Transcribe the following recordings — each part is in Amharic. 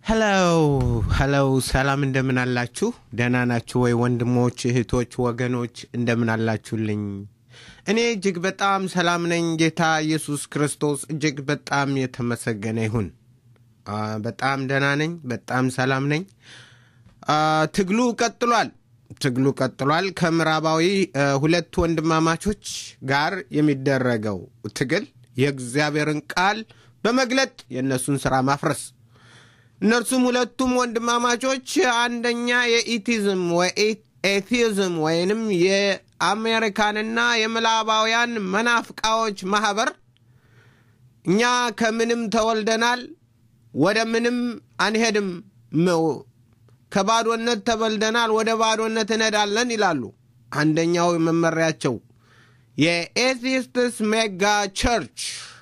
ሄሎ ሄሎ፣ ሰላም እንደምን አላችሁ? ደህና ናችሁ ወይ? ወንድሞች፣ እህቶች፣ ወገኖች እንደምን አላችሁልኝ? እኔ እጅግ በጣም ሰላም ነኝ። ጌታ ኢየሱስ ክርስቶስ እጅግ በጣም የተመሰገነ ይሁን። አ፣ በጣም ደህና ነኝ። በጣም ሰላም ነኝ። አ፣ ትግሉ ቀጥሏል። ትግሉ ቀጥሏል። ከምዕራባዊ አ፣ ሁለት ወንድማማቾች ጋር የሚደረገው ትግል የእግዚአብሔርን ቃል በመግለጥ የእነሱን ሥራ ማፍረስ እነርሱም ሁለቱም ወንድማማቾች አንደኛ የኢቲዝም ኤቲዝም ወይንም የአሜሪካንና የምዕራባውያን መናፍቃዎች ማህበር እኛ ከምንም ተወልደናል፣ ወደ ምንም አንሄድም፣ ከባዶነት ተወልደናል፣ ወደ ባዶነት እንሄዳለን ይላሉ። አንደኛው መመሪያቸው የኤቲስትስ ሜጋ ቸርች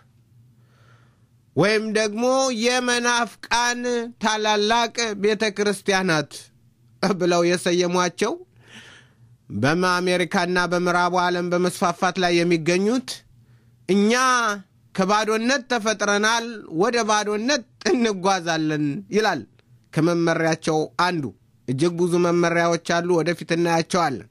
ወይም ደግሞ የመናፍቃን ታላላቅ ቤተ ክርስቲያናት ብለው የሰየሟቸው በአሜሪካና በምዕራቡ ዓለም በመስፋፋት ላይ የሚገኙት እኛ ከባዶነት ተፈጥረናል፣ ወደ ባዶነት እንጓዛለን ይላል። ከመመሪያቸው አንዱ እጅግ ብዙ መመሪያዎች አሉ፣ ወደፊት እናያቸዋለን።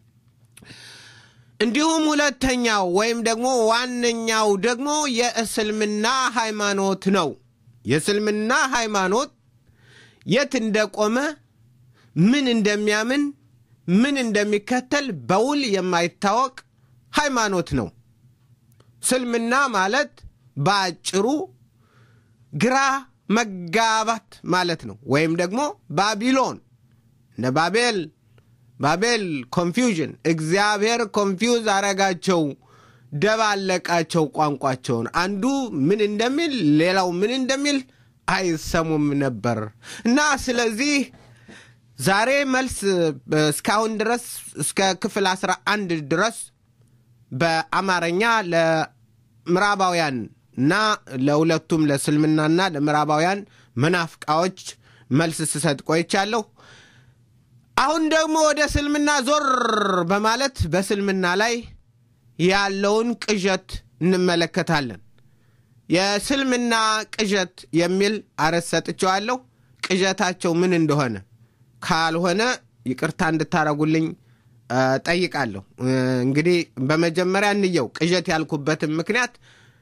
እንዲሁም ሁለተኛው ወይም ደግሞ ዋነኛው ደግሞ የእስልምና ሃይማኖት ነው። የእስልምና ሃይማኖት የት እንደቆመ ምን እንደሚያምን ምን እንደሚከተል በውል የማይታወቅ ሃይማኖት ነው። እስልምና ማለት በአጭሩ ግራ መጋባት ማለት ነው። ወይም ደግሞ ባቢሎን እነ ባቤል ባቤል ኮንፊውዥን እግዚአብሔር ኮንፊውዝ አረጋቸው፣ ደባለቃቸው ቋንቋቸውን። አንዱ ምን እንደሚል ሌላው ምን እንደሚል አይሰሙም ነበር እና ስለዚህ ዛሬ መልስ እስካሁን ድረስ እስከ ክፍል አስራ አንድ ድረስ በአማርኛ ለምዕራባውያን እና ለሁለቱም ለእስልምናና ለምዕራባውያን መናፍቃዎች መልስ ስሰጥ ቆይቻለሁ። አሁን ደግሞ ወደ እስልምና ዞር በማለት በእስልምና ላይ ያለውን ቅዠት እንመለከታለን። የእስልምና ቅዠት የሚል አርዕስት ሰጥቼዋለሁ። ቅዠታቸው ምን እንደሆነ ካልሆነ ይቅርታ እንድታረጉልኝ ጠይቃለሁ። እንግዲህ በመጀመሪያ እንየው። ቅዠት ያልኩበትን ምክንያት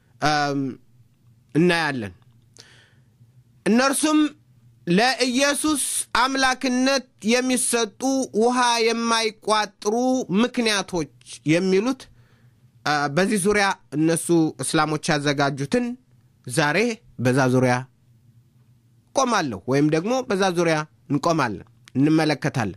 እናያለን። እነርሱም ለኢየሱስ አምላክነት የሚሰጡ ውሃ የማይቋጥሩ ምክንያቶች የሚሉት በዚህ ዙሪያ እነሱ እስላሞች ያዘጋጁትን ዛሬ በዛ ዙሪያ ቆማለሁ ወይም ደግሞ በዛ ዙሪያ እንቆማለን፣ እንመለከታለን።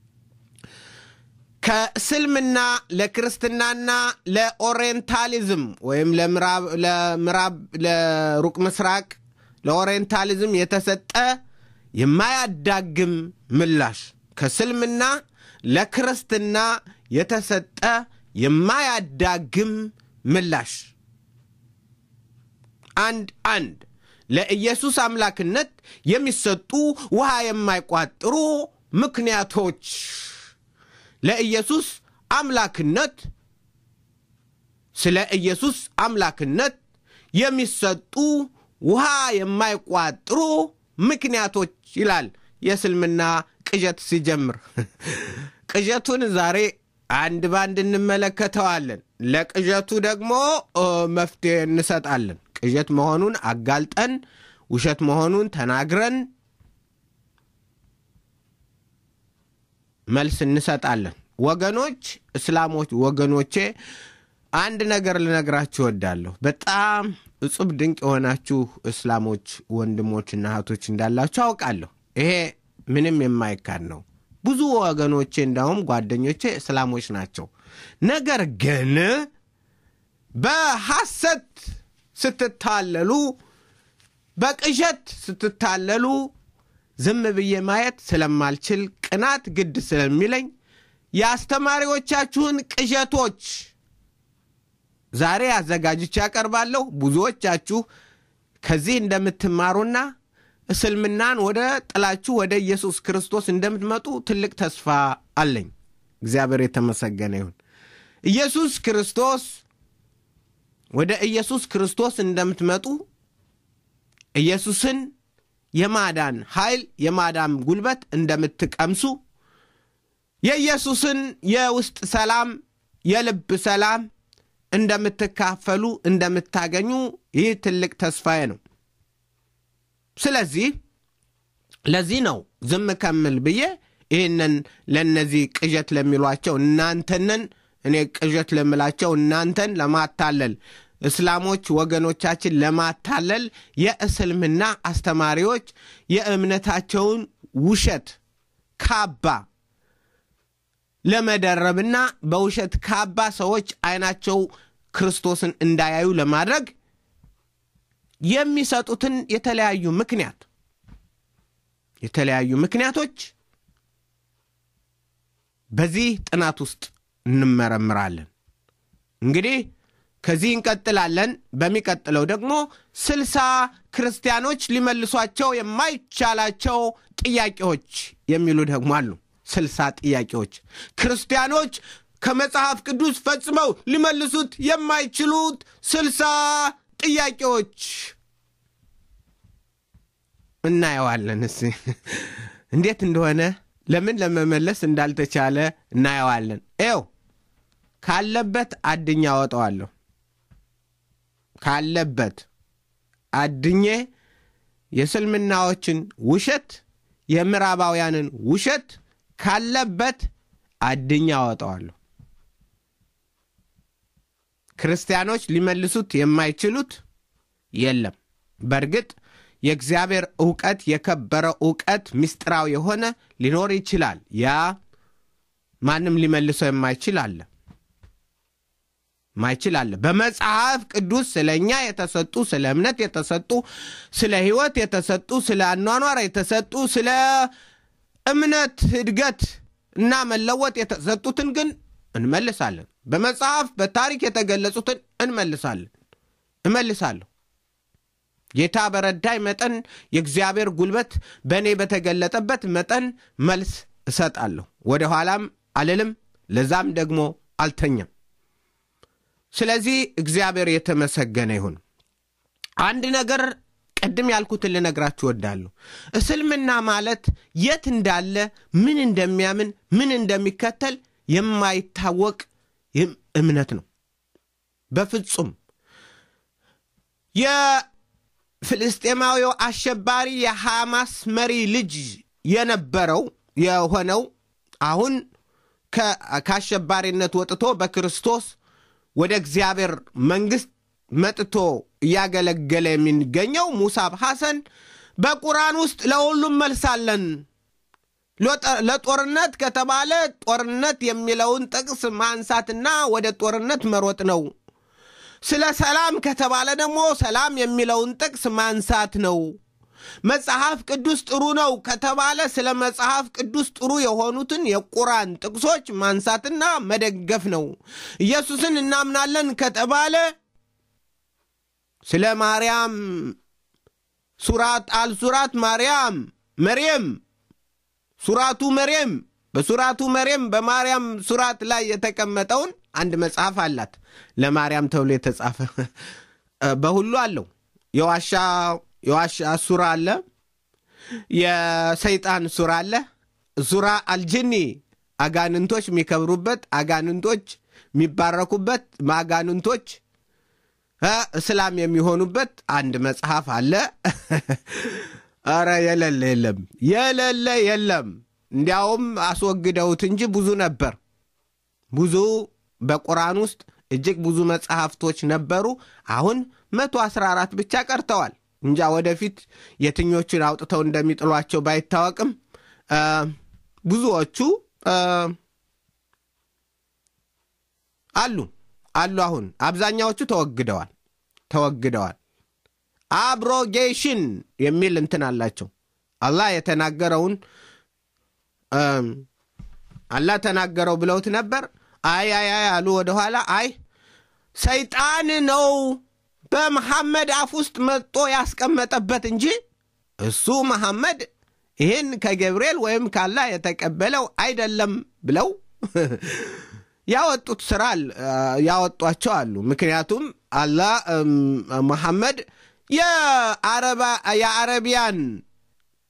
ከእስልምና ለክርስትናና ለኦሪየንታሊዝም ወይም ለምዕራብ ለሩቅ ምስራቅ ለኦሪየንታሊዝም የተሰጠ የማያዳግም ምላሽ ከእስልምና ለክርስትና የተሰጠ የማያዳግም ምላሽ አንድ አንድ ለኢየሱስ አምላክነት የሚሰጡ ውሃ የማይቋጥሩ ምክንያቶች ለኢየሱስ አምላክነት ስለ ኢየሱስ አምላክነት የሚሰጡ ውሃ የማይቋጥሩ ምክንያቶች ይላል የእስልምና ቅዠት ሲጀምር። ቅዠቱን ዛሬ አንድ ባንድ እንመለከተዋለን። ለቅዠቱ ደግሞ መፍትሄ እንሰጣለን። ቅዠት መሆኑን አጋልጠን ውሸት መሆኑን ተናግረን መልስ እንሰጣለን። ወገኖች፣ እስላሞች ወገኖቼ አንድ ነገር ልነግራችሁ እወዳለሁ። በጣም እጹብ ድንቅ የሆናችሁ እስላሞች ወንድሞችና እህቶች እንዳላችሁ አውቃለሁ። ይሄ ምንም የማይካድ ነው። ብዙ ወገኖቼ እንዳውም ጓደኞቼ እስላሞች ናቸው። ነገር ግን በሐሰት ስትታለሉ፣ በቅዠት ስትታለሉ ዝም ብዬ ማየት ስለማልችል ቅናት ግድ ስለሚለኝ የአስተማሪዎቻችሁን ቅዠቶች ዛሬ አዘጋጅቼ ያቀርባለሁ። ብዙዎቻችሁ ከዚህ እንደምትማሩና እስልምናን ወደ ጥላችሁ ወደ ኢየሱስ ክርስቶስ እንደምትመጡ ትልቅ ተስፋ አለኝ። እግዚአብሔር የተመሰገነ ይሁን። ኢየሱስ ክርስቶስ ወደ ኢየሱስ ክርስቶስ እንደምትመጡ ኢየሱስን የማዳን ኃይል የማዳን ጉልበት እንደምትቀምሱ የኢየሱስን የውስጥ ሰላም የልብ ሰላም እንደምትካፈሉ እንደምታገኙ ይህ ትልቅ ተስፋዬ ነው። ስለዚህ ለዚህ ነው ዝም ከምል ብዬ ይህንን ለእነዚህ ቅዠት ለሚሏቸው እናንተንን እኔ ቅዠት ለምላቸው እናንተን ለማታለል እስላሞች ወገኖቻችን ለማታለል የእስልምና አስተማሪዎች የእምነታቸውን ውሸት ካባ ለመደረብና በውሸት ካባ ሰዎች አይናቸው ክርስቶስን እንዳያዩ ለማድረግ የሚሰጡትን የተለያዩ ምክንያት የተለያዩ ምክንያቶች በዚህ ጥናት ውስጥ እንመረምራለን። እንግዲህ ከዚህ እንቀጥላለን። በሚቀጥለው ደግሞ ስልሳ ክርስቲያኖች ሊመልሷቸው የማይቻላቸው ጥያቄዎች የሚሉ ደግሞ አሉ። ስልሳ ጥያቄዎች ክርስቲያኖች ከመጽሐፍ ቅዱስ ፈጽመው ሊመልሱት የማይችሉት ስልሳ ጥያቄዎች እናየዋለን። እስ እንዴት እንደሆነ ለምን ለመመለስ እንዳልተቻለ እናየዋለን። ኤው ካለበት አድኛ አወጣዋለሁ። ካለበት አድኜ የእስልምናዎችን ውሸት የምዕራባውያንን ውሸት ካለበት አድኛ አወጣዋለሁ። ክርስቲያኖች ሊመልሱት የማይችሉት የለም። በእርግጥ የእግዚአብሔር እውቀት የከበረ እውቀት ምስጢራዊ የሆነ ሊኖር ይችላል። ያ ማንም ሊመልሰው የማይችል አለ ማይችል አለ። በመጽሐፍ ቅዱስ ስለ እኛ የተሰጡ ስለ እምነት የተሰጡ ስለ ሕይወት የተሰጡ ስለ አኗኗር የተሰጡ ስለ እምነት እድገት እና መለወጥ የተሰጡትን ግን እንመልሳለን። በመጽሐፍ በታሪክ የተገለጹትን እንመልሳለን እመልሳለሁ። ጌታ በረዳይ መጠን የእግዚአብሔር ጉልበት በእኔ በተገለጠበት መጠን መልስ እሰጣለሁ። ወደ ኋላም አልልም፣ ለዛም ደግሞ አልተኛም። ስለዚህ እግዚአብሔር የተመሰገነ ይሁን። አንድ ነገር ቅድም ያልኩትን ልነግራችሁ እወዳለሁ። እስልምና ማለት የት እንዳለ ምን እንደሚያምን ምን እንደሚከተል የማይታወቅ እምነት ነው። በፍጹም የፍልስጤማዊው አሸባሪ የሐማስ መሪ ልጅ የነበረው የሆነው አሁን ከአሸባሪነት ወጥቶ በክርስቶስ ወደ እግዚአብሔር መንግሥት መጥቶ እያገለገለ የሚገኘው ሙሳብ ሐሰን በቁርአን ውስጥ ለሁሉም መልሳለን ለጦርነት ከተባለ ጦርነት የሚለውን ጥቅስ ማንሳትና ወደ ጦርነት መሮጥ ነው። ስለ ሰላም ከተባለ ደግሞ ሰላም የሚለውን ጥቅስ ማንሳት ነው። መጽሐፍ ቅዱስ ጥሩ ነው ከተባለ ስለ መጽሐፍ ቅዱስ ጥሩ የሆኑትን የቁርአን ጥቅሶች ማንሳትና መደገፍ ነው። ኢየሱስን እናምናለን ከተባለ ስለ ማርያም ሱራት አልሱራት ማርያም መርየም ሱራቱ መርየም በሱራቱ መርየም በማርያም ሱራት ላይ የተቀመጠውን አንድ መጽሐፍ አላት ለማርያም ተብሎ የተጻፈ በሁሉ አለው። የዋሻ የዋሻ ሱራ አለ፣ የሰይጣን ሱራ አለ። ሱራ አልጅኒ አጋንንቶች የሚከብሩበት፣ አጋንንቶች የሚባረኩበት፣ አጋንንቶች እስላም የሚሆኑበት አንድ መጽሐፍ አለ። ኧረ የሌለ የለም፣ የሌለ የለም። እንዲያውም አስወግደውት እንጂ ብዙ ነበር። ብዙ በቁርአን ውስጥ እጅግ ብዙ መጽሐፍቶች ነበሩ። አሁን መቶ አስራ አራት ብቻ ቀርተዋል። እንጃ ወደፊት የትኞቹን አውጥተው እንደሚጥሏቸው ባይታወቅም ብዙዎቹ አሉ አሉ። አሁን አብዛኛዎቹ ተወግደዋል ተወግደዋል። አብሮጌሽን የሚል እንትን አላቸው። አላህ የተናገረውን አላህ ተናገረው ብለውት ነበር። አይ አይ አይ አሉ ወደኋላ። አይ ሰይጣን ነው በመሐመድ አፍ ውስጥ መጦ ያስቀመጠበት እንጂ እሱ መሐመድ ይህን ከገብርኤል ወይም ካላህ የተቀበለው አይደለም ብለው ያወጡት ስራ ያወጧቸው አሉ። ምክንያቱም አላህ መሐመድ የአረቢያን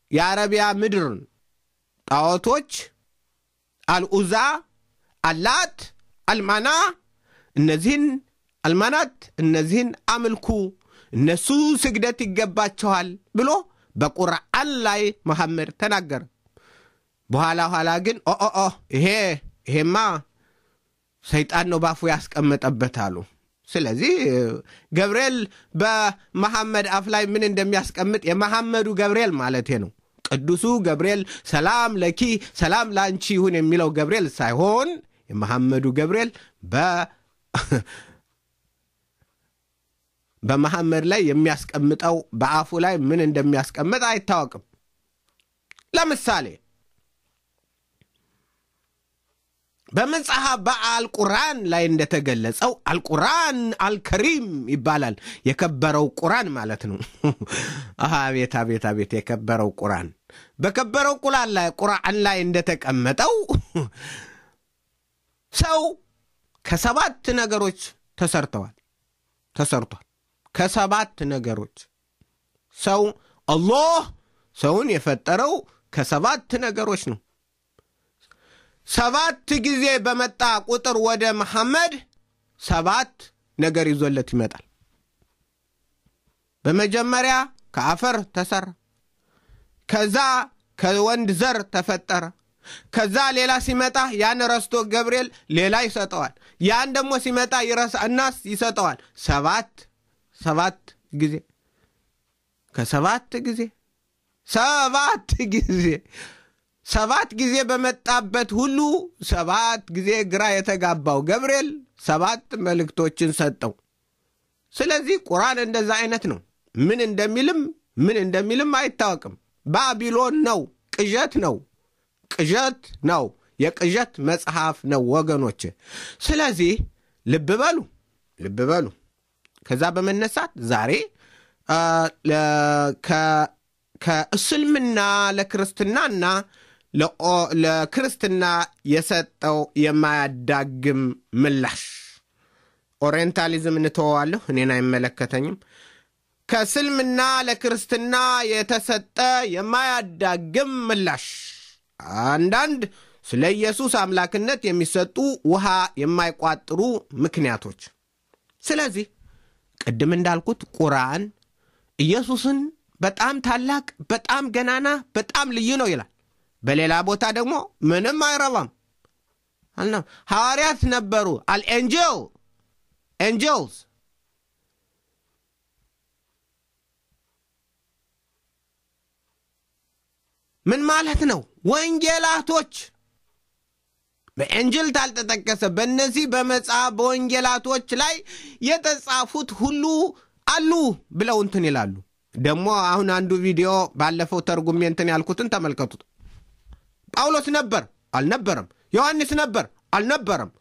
የአረቢያ ምድር ጣዖቶች አልኡዛ፣ አላት፣ አልማና እነዚህን አልማናት እነዚህን አምልኩ እነሱ ስግደት ይገባቸዋል ብሎ በቁርአን ላይ መሐመድ ተናገረ። በኋላ ኋላ ግን ኦኦኦ ይሄ ይሄማ ሰይጣን ነው ባፉ ያስቀመጠበት አሉ። ስለዚህ ገብርኤል በመሐመድ አፍ ላይ ምን እንደሚያስቀምጥ የመሐመዱ ገብርኤል ማለቴ ነው። ቅዱሱ ገብርኤል ሰላም ለኪ ሰላም ለአንቺ ይሁን የሚለው ገብርኤል ሳይሆን የመሐመዱ ገብርኤል በመሐመድ ላይ የሚያስቀምጠው በአፉ ላይ ምን እንደሚያስቀምጥ አይታወቅም። ለምሳሌ በመጽሐፍ በአልቁራን ላይ እንደተገለጸው አልቁራን አልከሪም ይባላል። የከበረው ቁራን ማለት ነው። አቤት አቤት አቤት! የከበረው ቁራን በከበረው ቁራን ላይ ቁርአን ላይ እንደተቀመጠው ሰው ከሰባት ነገሮች ተሰርተዋል ተሰርቷል። ከሰባት ነገሮች ሰው አላህ ሰውን የፈጠረው ከሰባት ነገሮች ነው። ሰባት ጊዜ በመጣ ቁጥር ወደ መሐመድ ሰባት ነገር ይዞለት ይመጣል። በመጀመሪያ ከአፈር ተሰራ። ከዛ ከወንድ ዘር ተፈጠረ። ከዛ ሌላ ሲመጣ ያን ረስቶ ገብርኤል ሌላ ይሰጠዋል። ያን ደግሞ ሲመጣ ይረሳ እናስ ይሰጠዋል። ሰባት ሰባት ጊዜ ከሰባት ጊዜ ሰባት ጊዜ ሰባት ጊዜ በመጣበት ሁሉ ሰባት ጊዜ ግራ የተጋባው ገብርኤል ሰባት መልእክቶችን ሰጠው። ስለዚህ ቁርአን እንደዛ አይነት ነው። ምን እንደሚልም ምን እንደሚልም አይታወቅም። ባቢሎን ነው፣ ቅዠት ነው፣ ቅዠት ነው፣ የቅዠት መጽሐፍ ነው ወገኖች። ስለዚህ ልብ በሉ ልብ በሉ። ከዛ በመነሳት ዛሬ ከእስልምና ለክርስትናና ለክርስትና የሰጠው የማያዳግም ምላሽ ኦሪየንታሊዝም እንተወዋለሁ፣ እኔን አይመለከተኝም። ከእስልምና ለክርስትና የተሰጠ የማያዳግም ምላሽ አንዳንድ ስለ ኢየሱስ አምላክነት የሚሰጡ ውሃ የማይቋጥሩ ምክንያቶች። ስለዚህ ቅድም እንዳልኩት ቁርአን ኢየሱስን በጣም ታላቅ፣ በጣም ገናና፣ በጣም ልዩ ነው ይላል። በሌላ ቦታ ደግሞ ምንም አይረባም አልና ሐዋርያት ነበሩ አልኤንጀል ኤንጀልስ ምን ማለት ነው? ወንጌላቶች በኤንጅል ታልተጠቀሰ በእነዚህ በመጽሐፍ በወንጌላቶች ላይ የተጻፉት ሁሉ አሉ ብለው እንትን ይላሉ። ደግሞ አሁን አንዱ ቪዲዮ ባለፈው ተርጉሜ እንትን ያልኩትን ተመልከቱት። ጳውሎስ ነበር አልነበረም? ዮሐንስ ነበር አልነበረም?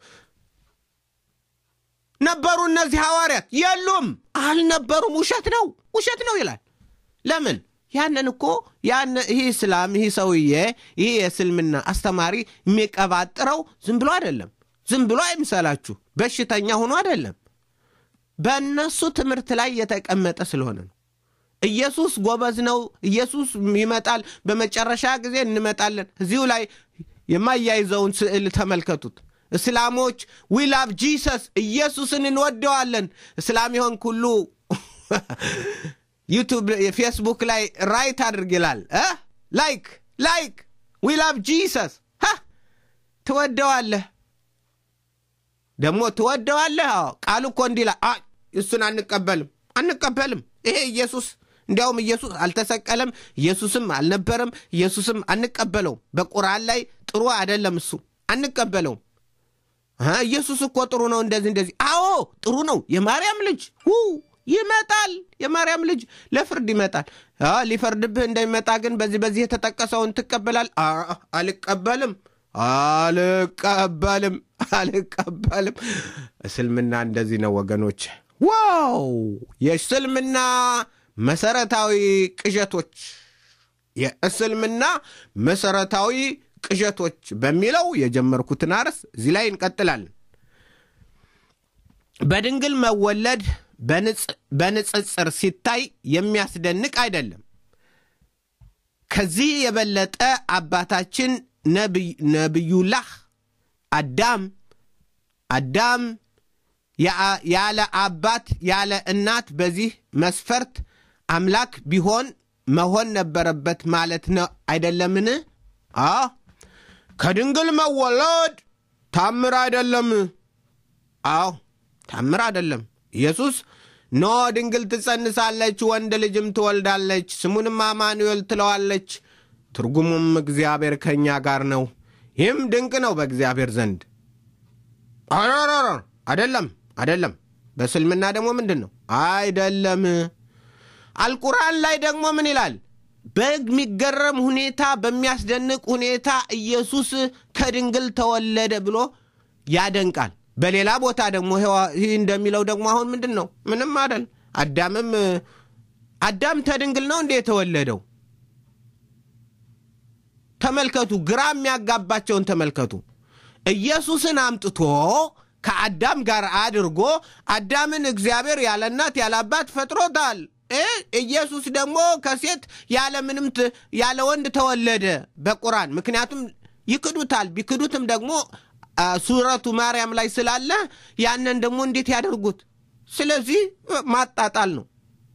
ነበሩ እነዚህ ሐዋርያት የሉም አልነበሩም። ውሸት ነው ውሸት ነው ይላል። ለምን? ያንን እኮ ያን ይህ እስላም ይህ ሰውዬ ይህ የእስልምና አስተማሪ የሚቀባጥረው ዝም ብሎ አይደለም። ዝም ብሎ አይምሰላችሁ። በሽተኛ ሆኖ አይደለም። በእነሱ ትምህርት ላይ የተቀመጠ ስለሆነ ነው። ኢየሱስ ጎበዝ ነው። ኢየሱስ ይመጣል፣ በመጨረሻ ጊዜ እንመጣለን። እዚሁ ላይ የማያይዘውን ስዕል ተመልከቱት። እስላሞች ዊ ላቭ ጂሰስ ኢየሱስን እንወደዋለን። እስላም ይሆን ሁሉ ዩቱብ ፌስቡክ ላይ ራይት አድርግ ይላል። ላይክ ላይክ ዊ ላቭ ጂሰስ ትወደዋለህ፣ ደግሞ ትወደዋለህ። ቃሉ እኮ እንዲላ እሱን አንቀበልም አንቀበልም። ይሄ ኢየሱስ እንዲያውም ኢየሱስ አልተሰቀለም፣ ኢየሱስም አልነበረም፣ ኢየሱስም አንቀበለውም። በቁርአን ላይ ጥሩ አይደለም፣ እሱ አንቀበለውም። ኢየሱስ እኮ ጥሩ ነው፣ እንደዚህ እንደዚህ። አዎ ጥሩ ነው። የማርያም ልጅ ይመጣል። የማርያም ልጅ ለፍርድ ይመጣል። ሊፈርድብህ እንደሚመጣ ግን በዚህ በዚህ የተጠቀሰውን ትቀበላል? አልቀበልም፣ አልቀበልም፣ አልቀበልም። እስልምና እንደዚህ ነው ወገኖች። ዋው! የእስልምና መሰረታዊ ቅዠቶች የእስልምና መሰረታዊ ቅዠቶች በሚለው የጀመርኩትን አርስ እዚህ ላይ እንቀጥላለን። በድንግል መወለድ በንጽጽር ሲታይ የሚያስደንቅ አይደለም። ከዚህ የበለጠ አባታችን ነቢዩላህ አዳም አዳም ያለ አባት ያለ እናት በዚህ መስፈርት አምላክ ቢሆን መሆን ነበረበት ማለት ነው አይደለምን? አዎ ከድንግል መወለድ ታምር አይደለም። አዎ ታምር አይደለም። ኢየሱስ ኖ ድንግል ትጸንሳለች፣ ወንድ ልጅም ትወልዳለች፣ ስሙንም አማኑኤል ትለዋለች፣ ትርጉሙም እግዚአብሔር ከእኛ ጋር ነው። ይህም ድንቅ ነው በእግዚአብሔር ዘንድ። አይደለም አይደለም። በእስልምና ደግሞ ምንድን ነው? አይደለም። አልቁርአን ላይ ደግሞ ምን ይላል? በሚገረም ሁኔታ በሚያስደንቅ ሁኔታ ኢየሱስ ከድንግል ተወለደ ብሎ ያደንቃል። በሌላ ቦታ ደግሞ ይህ እንደሚለው ደግሞ አሁን ምንድን ነው? ምንም አይደል። አዳምም አዳም ተድንግል ነው እንዴ የተወለደው? ተመልከቱ፣ ግራ የሚያጋባቸውን ተመልከቱ። ኢየሱስን አምጥቶ ከአዳም ጋር አድርጎ አዳምን እግዚአብሔር ያለ እናት ያለ አባት ፈጥሮታል። ኢየሱስ ደግሞ ከሴት ያለ ምንም ያለ ወንድ ተወለደ በቁርአን። ምክንያቱም ይክዱታል። ቢክዱትም ደግሞ ሱረቱ ማርያም ላይ ስላለ ያንን ደግሞ እንዴት ያደርጉት? ስለዚህ ማጣጣል ነው።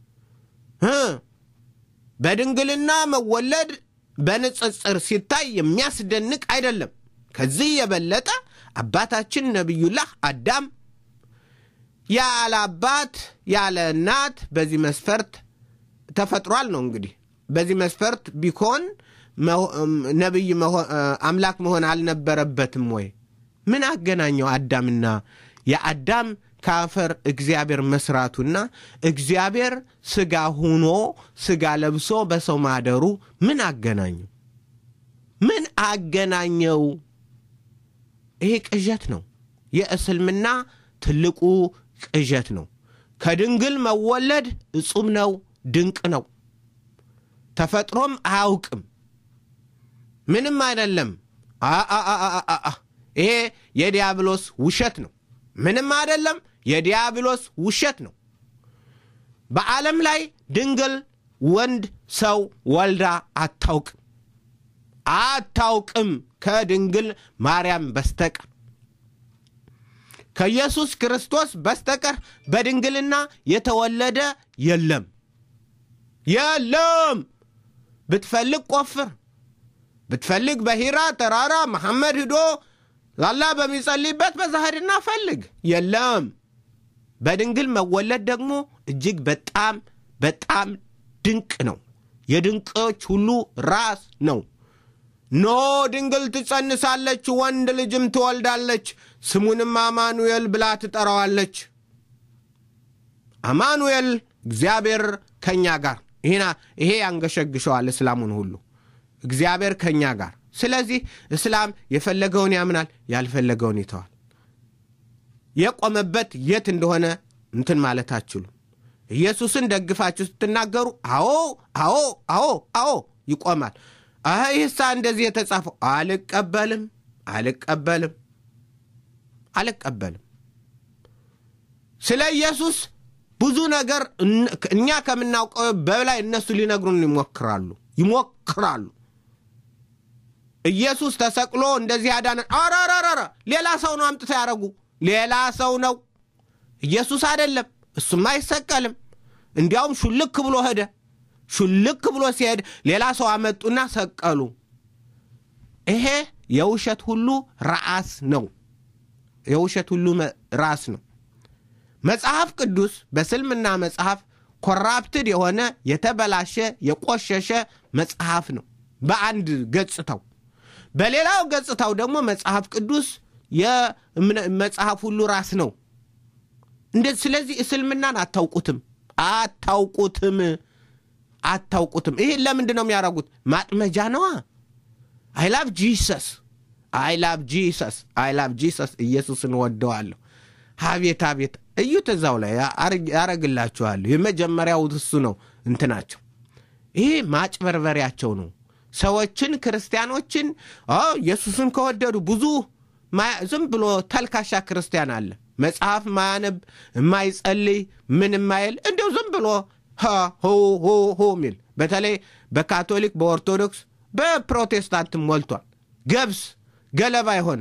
በድንግልና መወለድ በንጽጽር ሲታይ የሚያስደንቅ አይደለም። ከዚህ የበለጠ አባታችን ነቢዩላህ አዳም ያለ አባት ያለ እናት በዚህ መስፈርት ተፈጥሯል ነው። እንግዲህ በዚህ መስፈርት ቢኮን ነቢይ አምላክ መሆን አልነበረበትም ወይ? ምን አገናኘው አዳምና የአዳም ከአፈር እግዚአብሔር መስራቱና እግዚአብሔር ስጋ ሁኖ ስጋ ለብሶ በሰው ማደሩ ምን አገናኘው? ምን አገናኘው? ይሄ ቅዠት ነው። የእስልምና ትልቁ ቅዠት ነው። ከድንግል መወለድ እጹም ነው፣ ድንቅ ነው። ተፈጥሮም አያውቅም። ምንም አይደለም። ይሄ የዲያብሎስ ውሸት ነው። ምንም አይደለም። የዲያብሎስ ውሸት ነው። በዓለም ላይ ድንግል ወንድ ሰው ወልዳ አታውቅም አታውቅም ከድንግል ማርያም በስተቀር ከኢየሱስ ክርስቶስ በስተቀር በድንግልና የተወለደ የለም የለም። ብትፈልግ ቆፍር፣ ብትፈልግ በሂራ ተራራ መሐመድ ሂዶ ላላ በሚጸልይበት በዛ ሂድና ፈልግ። የለም። በድንግል መወለድ ደግሞ እጅግ በጣም በጣም ድንቅ ነው። የድንቆች ሁሉ ራስ ነው። ኖ ድንግል ትጸንሳለች፣ ወንድ ልጅም ትወልዳለች፣ ስሙንም አማኑኤል ብላ ትጠራዋለች። አማኑኤል እግዚአብሔር ከእኛ ጋር። ይሄ ያንገሸግሸዋል እስላሙን ሁሉ እግዚአብሔር ከእኛ ጋር። ስለዚህ እስላም የፈለገውን ያምናል፣ ያልፈለገውን ይተዋል። የቆመበት የት እንደሆነ እንትን ማለት አትችሉም። ኢየሱስን ደግፋችሁ ስትናገሩ አዎ አዎ አዎ አዎ ይቆማል። ይህሳ እንደዚህ የተጻፈው አልቀበልም አልቀበልም አልቀበልም። ስለ ኢየሱስ ብዙ ነገር እኛ ከምናውቀው በላይ እነሱ ሊነግሩን ይሞክራሉ ይሞክራሉ። ኢየሱስ ተሰቅሎ እንደዚህ ያዳነን፣ አራራራ ሌላ ሰው ነው አምጥተው ያደረጉ ሌላ ሰው ነው ኢየሱስ አይደለም። እሱም አይሰቀልም። እንዲያውም ሹልክ ብሎ ሄደ። ሹልክ ብሎ ሲሄድ ሌላ ሰው አመጡና ሰቀሉ። ይሄ የውሸት ሁሉ ራስ ነው። የውሸት ሁሉ ራስ ነው። መጽሐፍ ቅዱስ በስልምና መጽሐፍ ኮራፕትድ የሆነ የተበላሸ የቆሸሸ መጽሐፍ ነው በአንድ ገጽታው። በሌላው ገጽታው ደግሞ መጽሐፍ ቅዱስ የመጽሐፍ ሁሉ ራስ ነው። ስለዚህ እስልምናን አታውቁትም አታውቁትም አታውቁትም። ይህን ለምንድን ነው የሚያደርጉት? ማጥመጃ ነዋ። አይላቭ ጂሰስ አይላቭ ጂሰስ አይላቭ ጂሰስ ኢየሱስን ወደዋለሁ። አቤት አቤት እዩት፣ እዛው ላይ ያረግላችኋለሁ። የመጀመሪያው እሱ ነው እንትናቸው። ይሄ ማጭበርበሪያቸው ነው። ሰዎችን ክርስቲያኖችን ኢየሱስን ከወደዱ ብዙ ዝም ብሎ ተልካሻ ክርስቲያን አለ። መጽሐፍ ማያነብ የማይጸልይ ምን የማይል እንዲሁ ዝም ብሎ ሆ ሆ ሆ የሚል በተለይ በካቶሊክ፣ በኦርቶዶክስ፣ በፕሮቴስታንትም ሞልቷል። ገብስ ገለባ የሆነ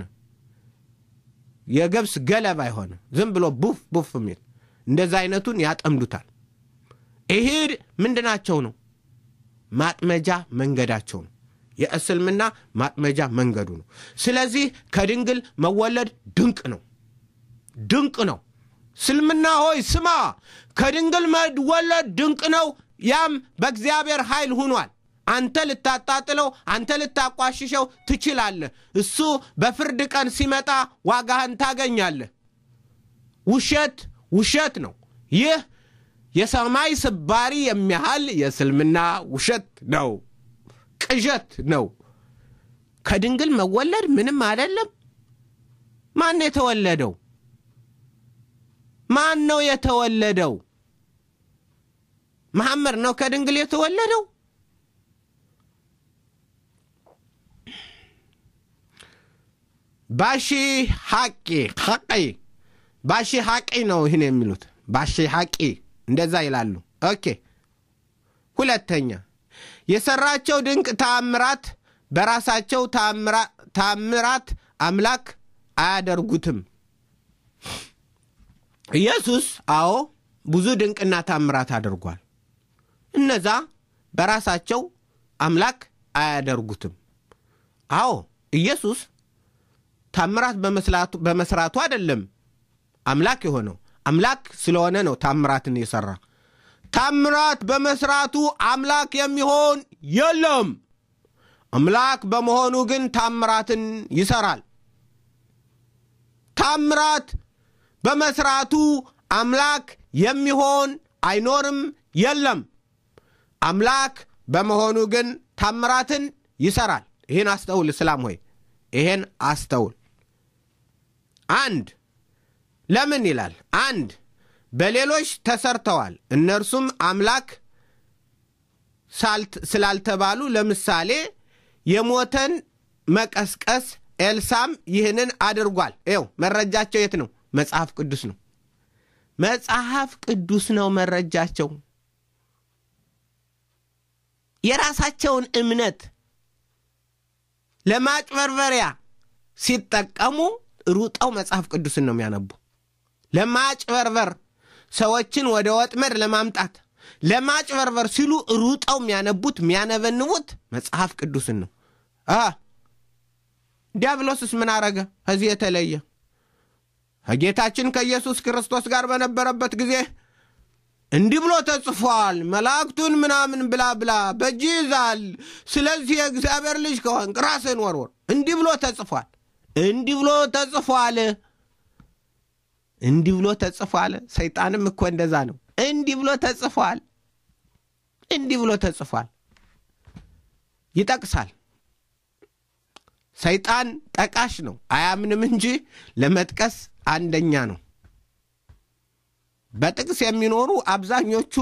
የገብስ ገለባ የሆነ ዝም ብሎ ቡፍ ቡፍ የሚል እንደዛ አይነቱን ያጠምዱታል። ይሄ ምንድናቸው ነው? ማጥመጃ መንገዳቸው ነው። የእስልምና ማጥመጃ መንገዱ ነው። ስለዚህ ከድንግል መወለድ ድንቅ ነው፣ ድንቅ ነው። እስልምና ሆይ ስማ፣ ከድንግል መወለድ ድንቅ ነው። ያም በእግዚአብሔር ኃይል ሁኗል። አንተ ልታጣጥለው፣ አንተ ልታቋሽሸው ትችላለህ። እሱ በፍርድ ቀን ሲመጣ ዋጋህን ታገኛለህ። ውሸት ውሸት ነው። ይህ የሰማይ ስባሪ የሚያህል የእስልምና ውሸት ነው፣ ቅዠት ነው። ከድንግል መወለድ ምንም አይደለም። ማን የተወለደው? ማን ነው የተወለደው? መሐመድ ነው ከድንግል የተወለደው? ባሺ ሐቂ ሐቂ ባሺ ሐቂ ነው ይህን የሚሉት ባሺ ሐቂ እንደዛ ይላሉ። ኦኬ ሁለተኛ የሰራቸው ድንቅ ተአምራት በራሳቸው ተአምራት አምላክ አያደርጉትም። ኢየሱስ አዎ ብዙ ድንቅና ታምራት አድርጓል። እነዛ በራሳቸው አምላክ አያደርጉትም። አዎ ኢየሱስ ታምራት በመስራቱ አይደለም አምላክ የሆነው አምላክ ስለሆነ ነው ታምራትን የሰራ። ታምራት በመስራቱ አምላክ የሚሆን የለም። አምላክ በመሆኑ ግን ታምራትን ይሰራል። ታምራት በመስራቱ አምላክ የሚሆን አይኖርም የለም። አምላክ በመሆኑ ግን ታምራትን ይሰራል። ይህን አስተውል እስላም ሆይ ይሄን አስተውል። አንድ ለምን ይላል? አንድ በሌሎች ተሰርተዋል፣ እነርሱም አምላክ ስላልተባሉ። ለምሳሌ የሞተን መቀስቀስ፣ ኤልሳም ይህንን አድርጓል። ይው መረጃቸው የት ነው? መጽሐፍ ቅዱስ ነው። መጽሐፍ ቅዱስ ነው መረጃቸው። የራሳቸውን እምነት ለማጭበርበሪያ ሲጠቀሙ ሩጠው መጽሐፍ ቅዱስን ነው የሚያነቡ። ለማጭበርበር ሰዎችን ወደ ወጥመድ ለማምጣት ለማጭበርበር ሲሉ ሩጠው የሚያነቡት የሚያነበንቡት መጽሐፍ ቅዱስን ነው። ዲያብሎስስ ምን አረገ? ከዚህ የተለየ ከጌታችን ከኢየሱስ ክርስቶስ ጋር በነበረበት ጊዜ እንዲህ ብሎ ተጽፏል፣ መላእክቱን ምናምን ብላ ብላ በእጅ ይዛል። ስለዚህ የእግዚአብሔር ልጅ ከሆንክ ራስህን ወርወር። እንዲህ ብሎ ተጽፏል፣ እንዲህ ብሎ ተጽፏል፣ እንዲህ ብሎ ተጽፏል። ሰይጣንም እኮ እንደዛ ነው። እንዲህ ብሎ ተጽፏል፣ እንዲህ ብሎ ተጽፏል። ይጠቅሳል። ሰይጣን ጠቃሽ ነው፣ አያምንም እንጂ ለመጥቀስ አንደኛ ነው። በጥቅስ የሚኖሩ አብዛኞቹ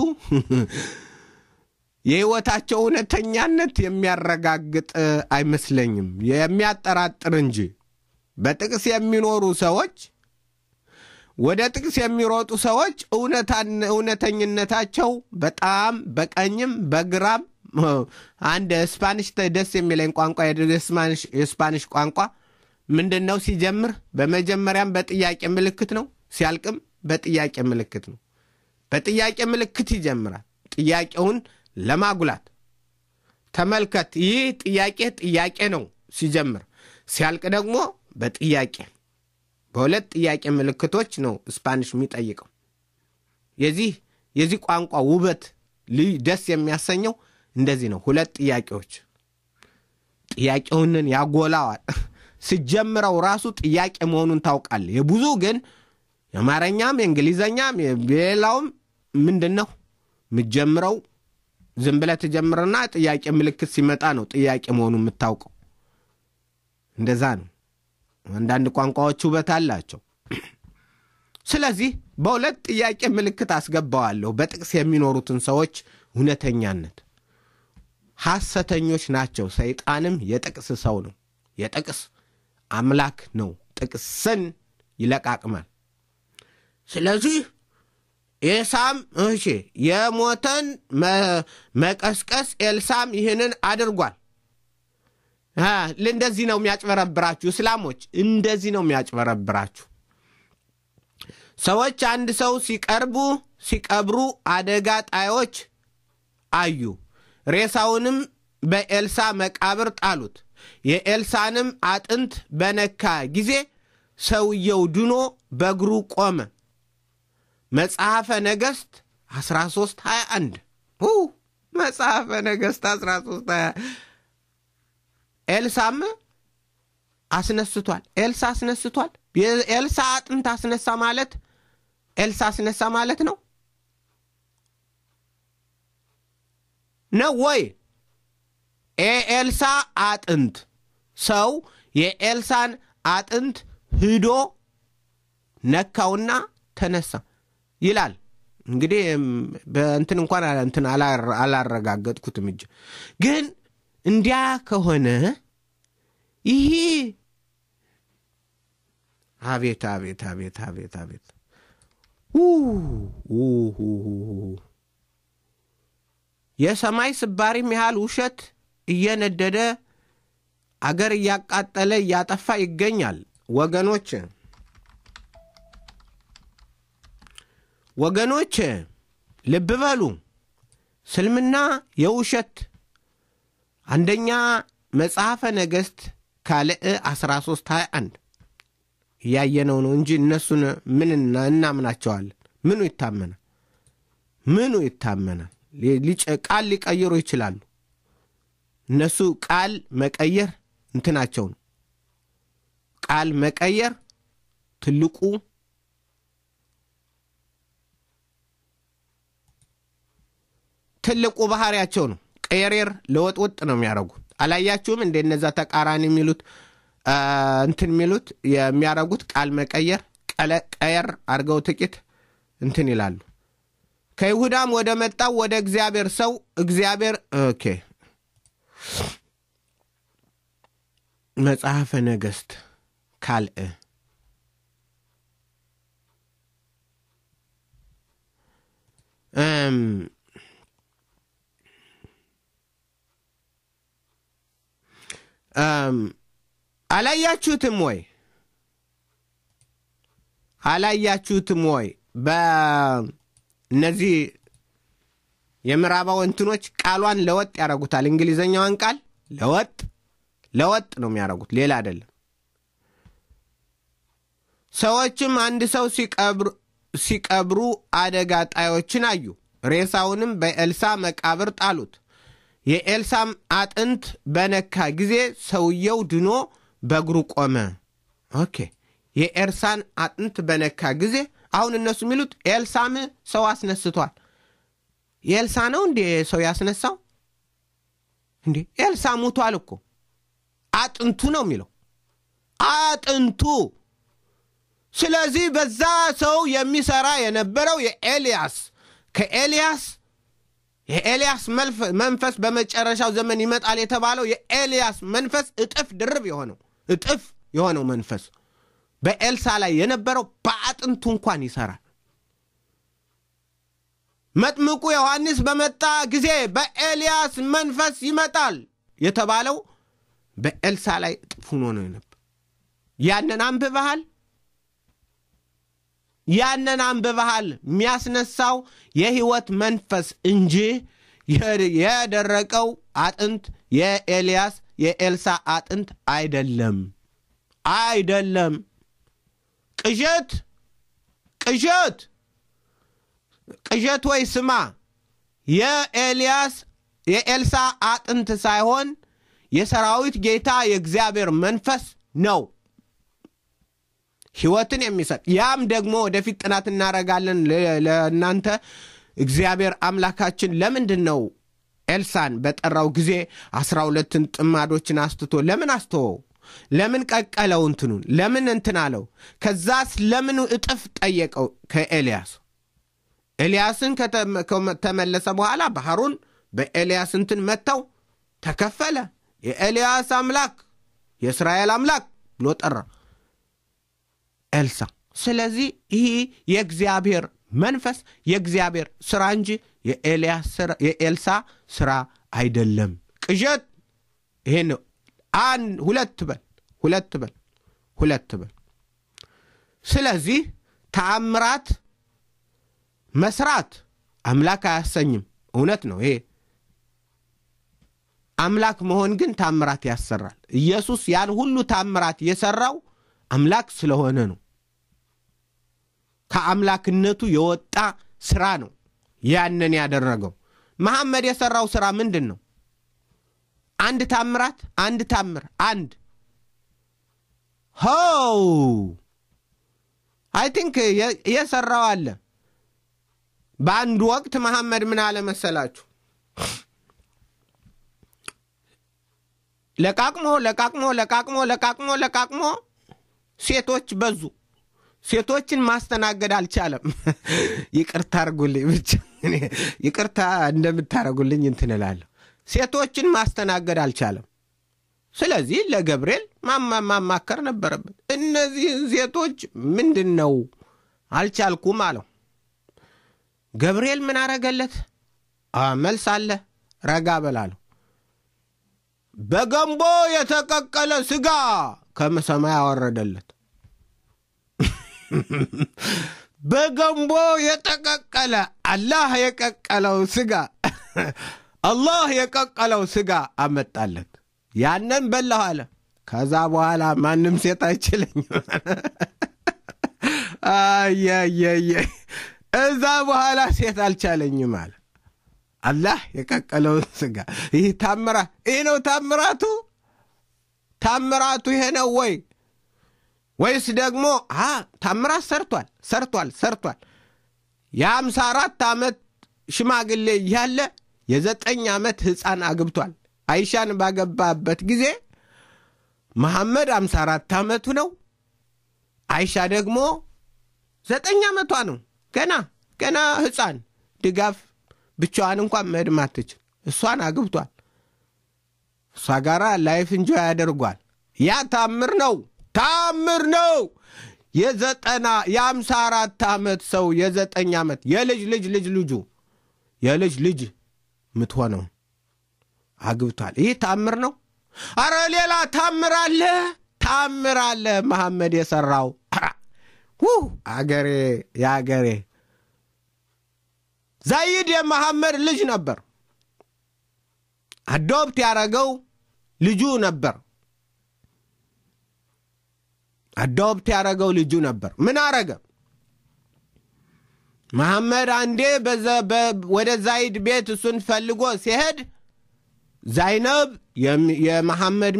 የሕይወታቸው እውነተኛነት የሚያረጋግጥ አይመስለኝም፣ የሚያጠራጥር እንጂ። በጥቅስ የሚኖሩ ሰዎች፣ ወደ ጥቅስ የሚሮጡ ሰዎች እውነተኝነታቸው በጣም በቀኝም በግራም አንድ ስፓኒሽ ደስ የሚለኝ ቋንቋ የስፓኒሽ ቋንቋ ምንድን ነው? ሲጀምር በመጀመሪያም በጥያቄ ምልክት ነው፣ ሲያልቅም በጥያቄ ምልክት ነው። በጥያቄ ምልክት ይጀምራል፣ ጥያቄውን ለማጉላት ተመልከት። ይህ ጥያቄ ጥያቄ ነው ሲጀምር፣ ሲያልቅ ደግሞ በጥያቄ በሁለት ጥያቄ ምልክቶች ነው ስፓኒሽ የሚጠይቀው። የዚህ የዚህ ቋንቋ ውበት ልዩ ደስ የሚያሰኘው እንደዚህ ነው። ሁለት ጥያቄዎች ጥያቄውንን ያጎላዋል። ስጀምረው ራሱ ጥያቄ መሆኑን ታውቃል። የብዙ ግን የአማርኛም የእንግሊዘኛም የሌላውም ምንድን ነው የምትጀምረው? ዝም ብለህ ትጀምርና ጥያቄ ምልክት ሲመጣ ነው ጥያቄ መሆኑን የምታውቀው። እንደዛ ነው። አንዳንድ ቋንቋዎች ውበት አላቸው። ስለዚህ በሁለት ጥያቄ ምልክት አስገባዋለሁ በጥቅስ የሚኖሩትን ሰዎች እውነተኛነት። ሐሰተኞች ናቸው። ሰይጣንም የጥቅስ ሰው ነው። የጥቅስ አምላክ ነው። ጥቅስን ይለቃቅማል። ስለዚህ ኤልሳም እሺ የሞተን መቀስቀስ ኤልሳም ይህንን አድርጓል። እንደዚህ ነው የሚያጭበረብራችሁ እስላሞች፣ እንደዚህ ነው የሚያጭበረብራችሁ። ሰዎች አንድ ሰው ሲቀርቡ ሲቀብሩ አደጋ ጣዮች አዩ። ሬሳውንም በኤልሳ መቃብር ጣሉት። የኤልሳንም አጥንት በነካ ጊዜ ሰውየው ድኖ በእግሩ ቆመ። መጽሐፈ ነገሥት 13 21 መጽሐፈ ነገሥት 13 ኤልሳም አስነስቷል። ኤልሳ አስነስቷል። የኤልሳ አጥንት አስነሳ ማለት ኤልሳ አስነሳ ማለት ነው ነው ወይ? የኤልሳ አጥንት ሰው የኤልሳን አጥንት ሂዶ ነካውና ተነሳ ይላል። እንግዲህ በእንትን እንኳን እንትን አላረጋገጥኩትም እጅ ግን እንዲያ ከሆነ ይህ አቤት አቤት አቤት አቤት አቤት የሰማይ ስባሪም ያህል ውሸት እየነደደ አገር እያቃጠለ እያጠፋ ይገኛል። ወገኖች ወገኖች ልብ በሉ። ስልምና የውሸት አንደኛ መጽሐፈ ነገሥት ካልዕ 13 21 እያየነው ነው እንጂ እነሱን ምን እናምናቸዋለን? ምኑ ይታመናል? ምኑ ይታመናል? ቃል ሊቀይሩ ይችላሉ። እነሱ ቃል መቀየር እንትናቸው ነው። ቃል መቀየር ትልቁ ትልቁ ባህሪያቸው ነው። ቀየሬር ለወጥወጥ ነው የሚያደርጉት። አላያችሁም እንደ እነዛ ተቃራኒ የሚሉት እንትን የሚሉት የሚያደርጉት ቃል መቀየር ቀየር አድርገው ጥቂት እንትን ይላሉ። ከይሁዳም ወደ መጣው ወደ እግዚአብሔር ሰው እግዚአብሔር ኦኬ መጽሐፈ ነገሥት ካልዕ አላያችሁትም ወይ? አላያችሁትም ወይ? በእነዚህ የምዕራባዊ እንትኖች ቃሏን ለወጥ ያደርጉታል። እንግሊዘኛዋን ቃል ለወጥ ለወጥ ነው የሚያደርጉት፣ ሌላ አይደለም። ሰዎችም አንድ ሰው ሲቀብሩ አደጋ ጣዮችን አዩ። ሬሳውንም በኤልሳ መቃብር ጣሉት። የኤልሳም አጥንት በነካ ጊዜ ሰውየው ድኖ በእግሩ ቆመ። ኦኬ የኤልሳን አጥንት በነካ ጊዜ አሁን እነሱ የሚሉት ኤልሳም ሰው አስነስቷል። የኤልሳ ነው እንዴ ሰው ያስነሳው? እንዴ ኤልሳ ሙቷል እኮ አጥንቱ ነው የሚለው አጥንቱ። ስለዚህ በዛ ሰው የሚሰራ የነበረው የኤልያስ ከኤልያስ የኤልያስ መንፈስ በመጨረሻው ዘመን ይመጣል የተባለው የኤልያስ መንፈስ እጥፍ ድርብ የሆነው እጥፍ የሆነው መንፈስ በኤልሳ ላይ የነበረው በአጥንቱ እንኳን ይሰራል። መጥምቁ ዮሐንስ በመጣ ጊዜ በኤልያስ መንፈስ ይመጣል የተባለው በኤልሳ ላይ እጥፍ ሆኖ ነው የነበር። ያንን አንብበሃል? ያንን አንብበሃል? የሚያስነሳው የሕይወት መንፈስ እንጂ የደረቀው አጥንት የኤልያስ የኤልሳ አጥንት አይደለም፣ አይደለም። ቅዠት ቅዠት ቅዠት ወይ ስማ፣ የኤልያስ የኤልሳ አጥንት ሳይሆን የሰራዊት ጌታ የእግዚአብሔር መንፈስ ነው ሕይወትን የሚሰጥ ያም ደግሞ ወደፊት ጥናት እናደርጋለን ለእናንተ እግዚአብሔር አምላካችን ለምንድን ነው ኤልሳን በጠራው ጊዜ አስራ ሁለትን ጥማዶችን አስትቶ ለምን አስተወው? ለምን ቀቀለው? እንትኑን ለምን እንትን አለው? ከዛስ ለምን እጥፍ ጠየቀው ከኤልያስ? ኤልያስን ከተመለሰ በኋላ ባህሩን በኤልያስ እንትን መጥተው ተከፈለ። የኤልያስ አምላክ የእስራኤል አምላክ ብሎ ጠራ ኤልሳ። ስለዚህ ይህ የእግዚአብሔር መንፈስ የእግዚአብሔር ስራ እንጂ የኤልሳ ስራ አይደለም። ቅዠት ይሄ ነው። አንድ ሁለት በል ሁለት በል ሁለት በል። ስለዚህ ተአምራት መስራት አምላክ አያሰኝም። እውነት ነው ይሄ። አምላክ መሆን ግን ታምራት ያሰራል። ኢየሱስ ያን ሁሉ ታምራት የሰራው አምላክ ስለሆነ ነው። ከአምላክነቱ የወጣ ስራ ነው ያንን ያደረገው። መሐመድ የሰራው ስራ ምንድን ነው? አንድ ታምራት፣ አንድ ታምር፣ አንድ ሆው አይ ቲንክ የሰራው አለ። በአንድ ወቅት መሐመድ ምን አለ መሰላችሁ? ለቃቅሞ ለቃቅሞ ለቃቅሞ ለቃቅሞ ለቃቅሞ ሴቶች በዙ። ሴቶችን ማስተናገድ አልቻለም። ይቅርታ አርጉልኝ፣ ብቻ ይቅርታ እንደምታደርጉልኝ እንትን እላለሁ። ሴቶችን ማስተናገድ አልቻለም። ስለዚህ ለገብርኤል ማማከር ነበረበት። እነዚህን ሴቶች ምንድን ነው አልቻልኩም አለው። ገብርኤል ምን አረገለት? መልስ አለ፣ ረጋ በላለሁ። በገንቦ የተቀቀለ ስጋ ከሰማይ አወረደለት። በገንቦ የተቀቀለ አላህ የቀቀለው ስጋ አላህ የቀቀለው ስጋ አመጣለት። ያንን በላሁ አለ። ከዛ በኋላ ማንም ሴት አይችለኝም። አየየየ እዛ በኋላ ሴት አልቻለኝም አለ። አላህ የቀቀለውን ስጋ። ይህ ታምራት ይህ ነው ታምራቱ። ታምራቱ ይሄ ነው ወይ ወይስ ደግሞ ታምራት ሰርቷል ሰርቷል ሰርቷል። የአምሳ አራት ዓመት ሽማግሌ እያለ የዘጠኝ ዓመት ሕፃን አግብቷል። አይሻን ባገባበት ጊዜ መሐመድ አምሳ አራት ዓመቱ ነው። አይሻ ደግሞ ዘጠኝ ዓመቷ ነው። ገና ገና ሕፃን ድጋፍ ብቻዋን እንኳን መሄድ ማትችል እሷን አግብቷል። እሷ ጋር ላይፍ እንጆ ያደርጓል። ያ ታምር ነው ታምር ነው። የዘጠና የአምሳ አራት ዓመት ሰው የዘጠኝ ዓመት የልጅ ልጅ ልጅ ልጁ የልጅ ልጅ ምትሆነው አግብቷል። ይህ ታምር ነው። አረ ሌላ ታምር አለ፣ ታምር አለ መሐመድ የሰራው አገሬ የአገሬ ዛይድ የመሐመድ ልጅ ነበር። አዶፕት ያደረገው ልጁ ነበር። አዶፕት ያደረገው ልጁ ነበር። ምን አረገ? መሐመድ አንዴ ወደ ዛይድ ቤት እሱን ፈልጎ ሲሄድ ዛይነብ የመሐመድ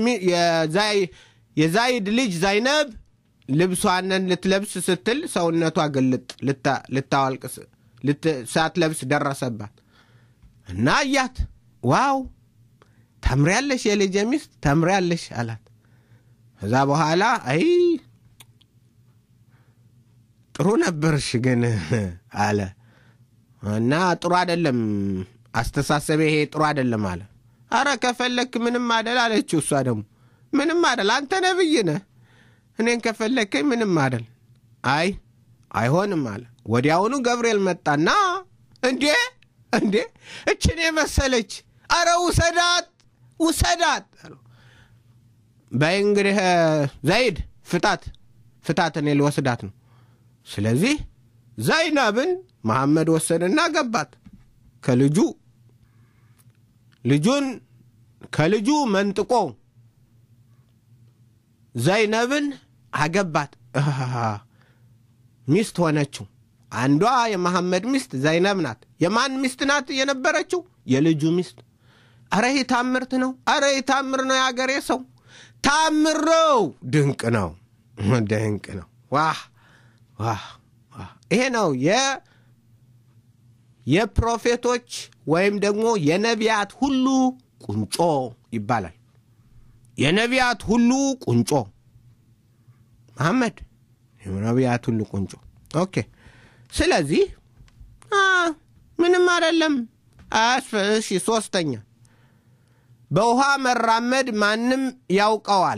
የዛይድ ልጅ ዛይነብ ልብሷንን ልትለብስ ስትል ሰውነቷ ግልጥ ልታወልቅ ሳትለብስ ደረሰባት እና እያት ዋው ተምሪያለሽ፣ የልጄ ሚስት ተምሪያለሽ አላት። ከዛ በኋላ አይ ጥሩ ነበርሽ ግን አለ እና ጥሩ አይደለም አስተሳሰቤ ይሄ ጥሩ አይደለም አለ። አረ ከፈለክ ምንም አደል አለችው። እሷ ደግሞ ምንም አደል አንተ ነብይ ነህ፣ እኔን ከፈለከኝ ምንም አደል። አይ አይሆንም አለ። ወዲያውኑ ገብርኤል መጣና እንዴ እንዴ እችን የመሰለች አረ ውሰዳት ውሰዳት በይ እንግዲህ ዘይድ ፍታት ፍታት፣ እኔ ልወስዳት ነው። ስለዚህ ዘይነብን መሐመድ ወሰደና ገባት ከልጁ ልጁን ከልጁ መንጥቆ ዘይነብን አገባት። ሚስት ሆነችው። አንዷ የመሐመድ ሚስት ዘይነብ ናት። የማን ሚስት ናት የነበረችው? የልጁ ሚስት። አረ ይህ ታምርት ነው። አረ ይህ ታምር ነው። የአገሬ ሰው ታምር ነው። ድንቅ ነው። ድንቅ ነው። ዋህ ዋህ ዋህ! ይሄ ነው የፕሮፌቶች ወይም ደግሞ የነቢያት ሁሉ ቁንጮ ይባላል። የነቢያት ሁሉ ቁንጮ መሐመድ የነቢያት ሁሉ ቁንጮ። ኦኬ። ስለዚህ ምንም አይደለም። እሺ፣ ሶስተኛ በውሃ መራመድ ማንም ያውቀዋል።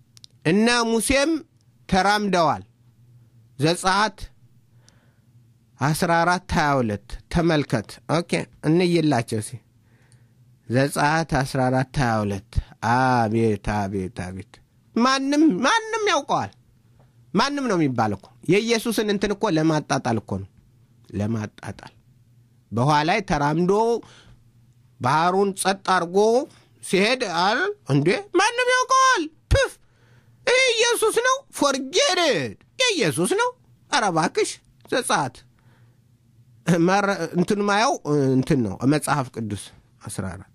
እነ ሙሴም ተራምደዋል። ዘጸአት 14 22 ተመልከት። ኦኬ እንይላቸው ሲ ዘጸአት 14 22 አቤት አቤት አቤት ማንም ማንም ያውቀዋል። ማንም ነው የሚባል እኮ የኢየሱስን እንትን እኮ ለማጣጣል እኮ ነው ለማጣጣል በውሃ ላይ ተራምዶ ባህሩን ጸጥ አድርጎ ሲሄድ አለ እንዴ ማንም ያውቀዋል። ፕፍ ይህ ኢየሱስ ነው። ፎርጌድ የኢየሱስ ነው። ኧረ እባክሽ ዘጸአት እንትን ማየው እንትን ነው መጽሐፍ ቅዱስ 14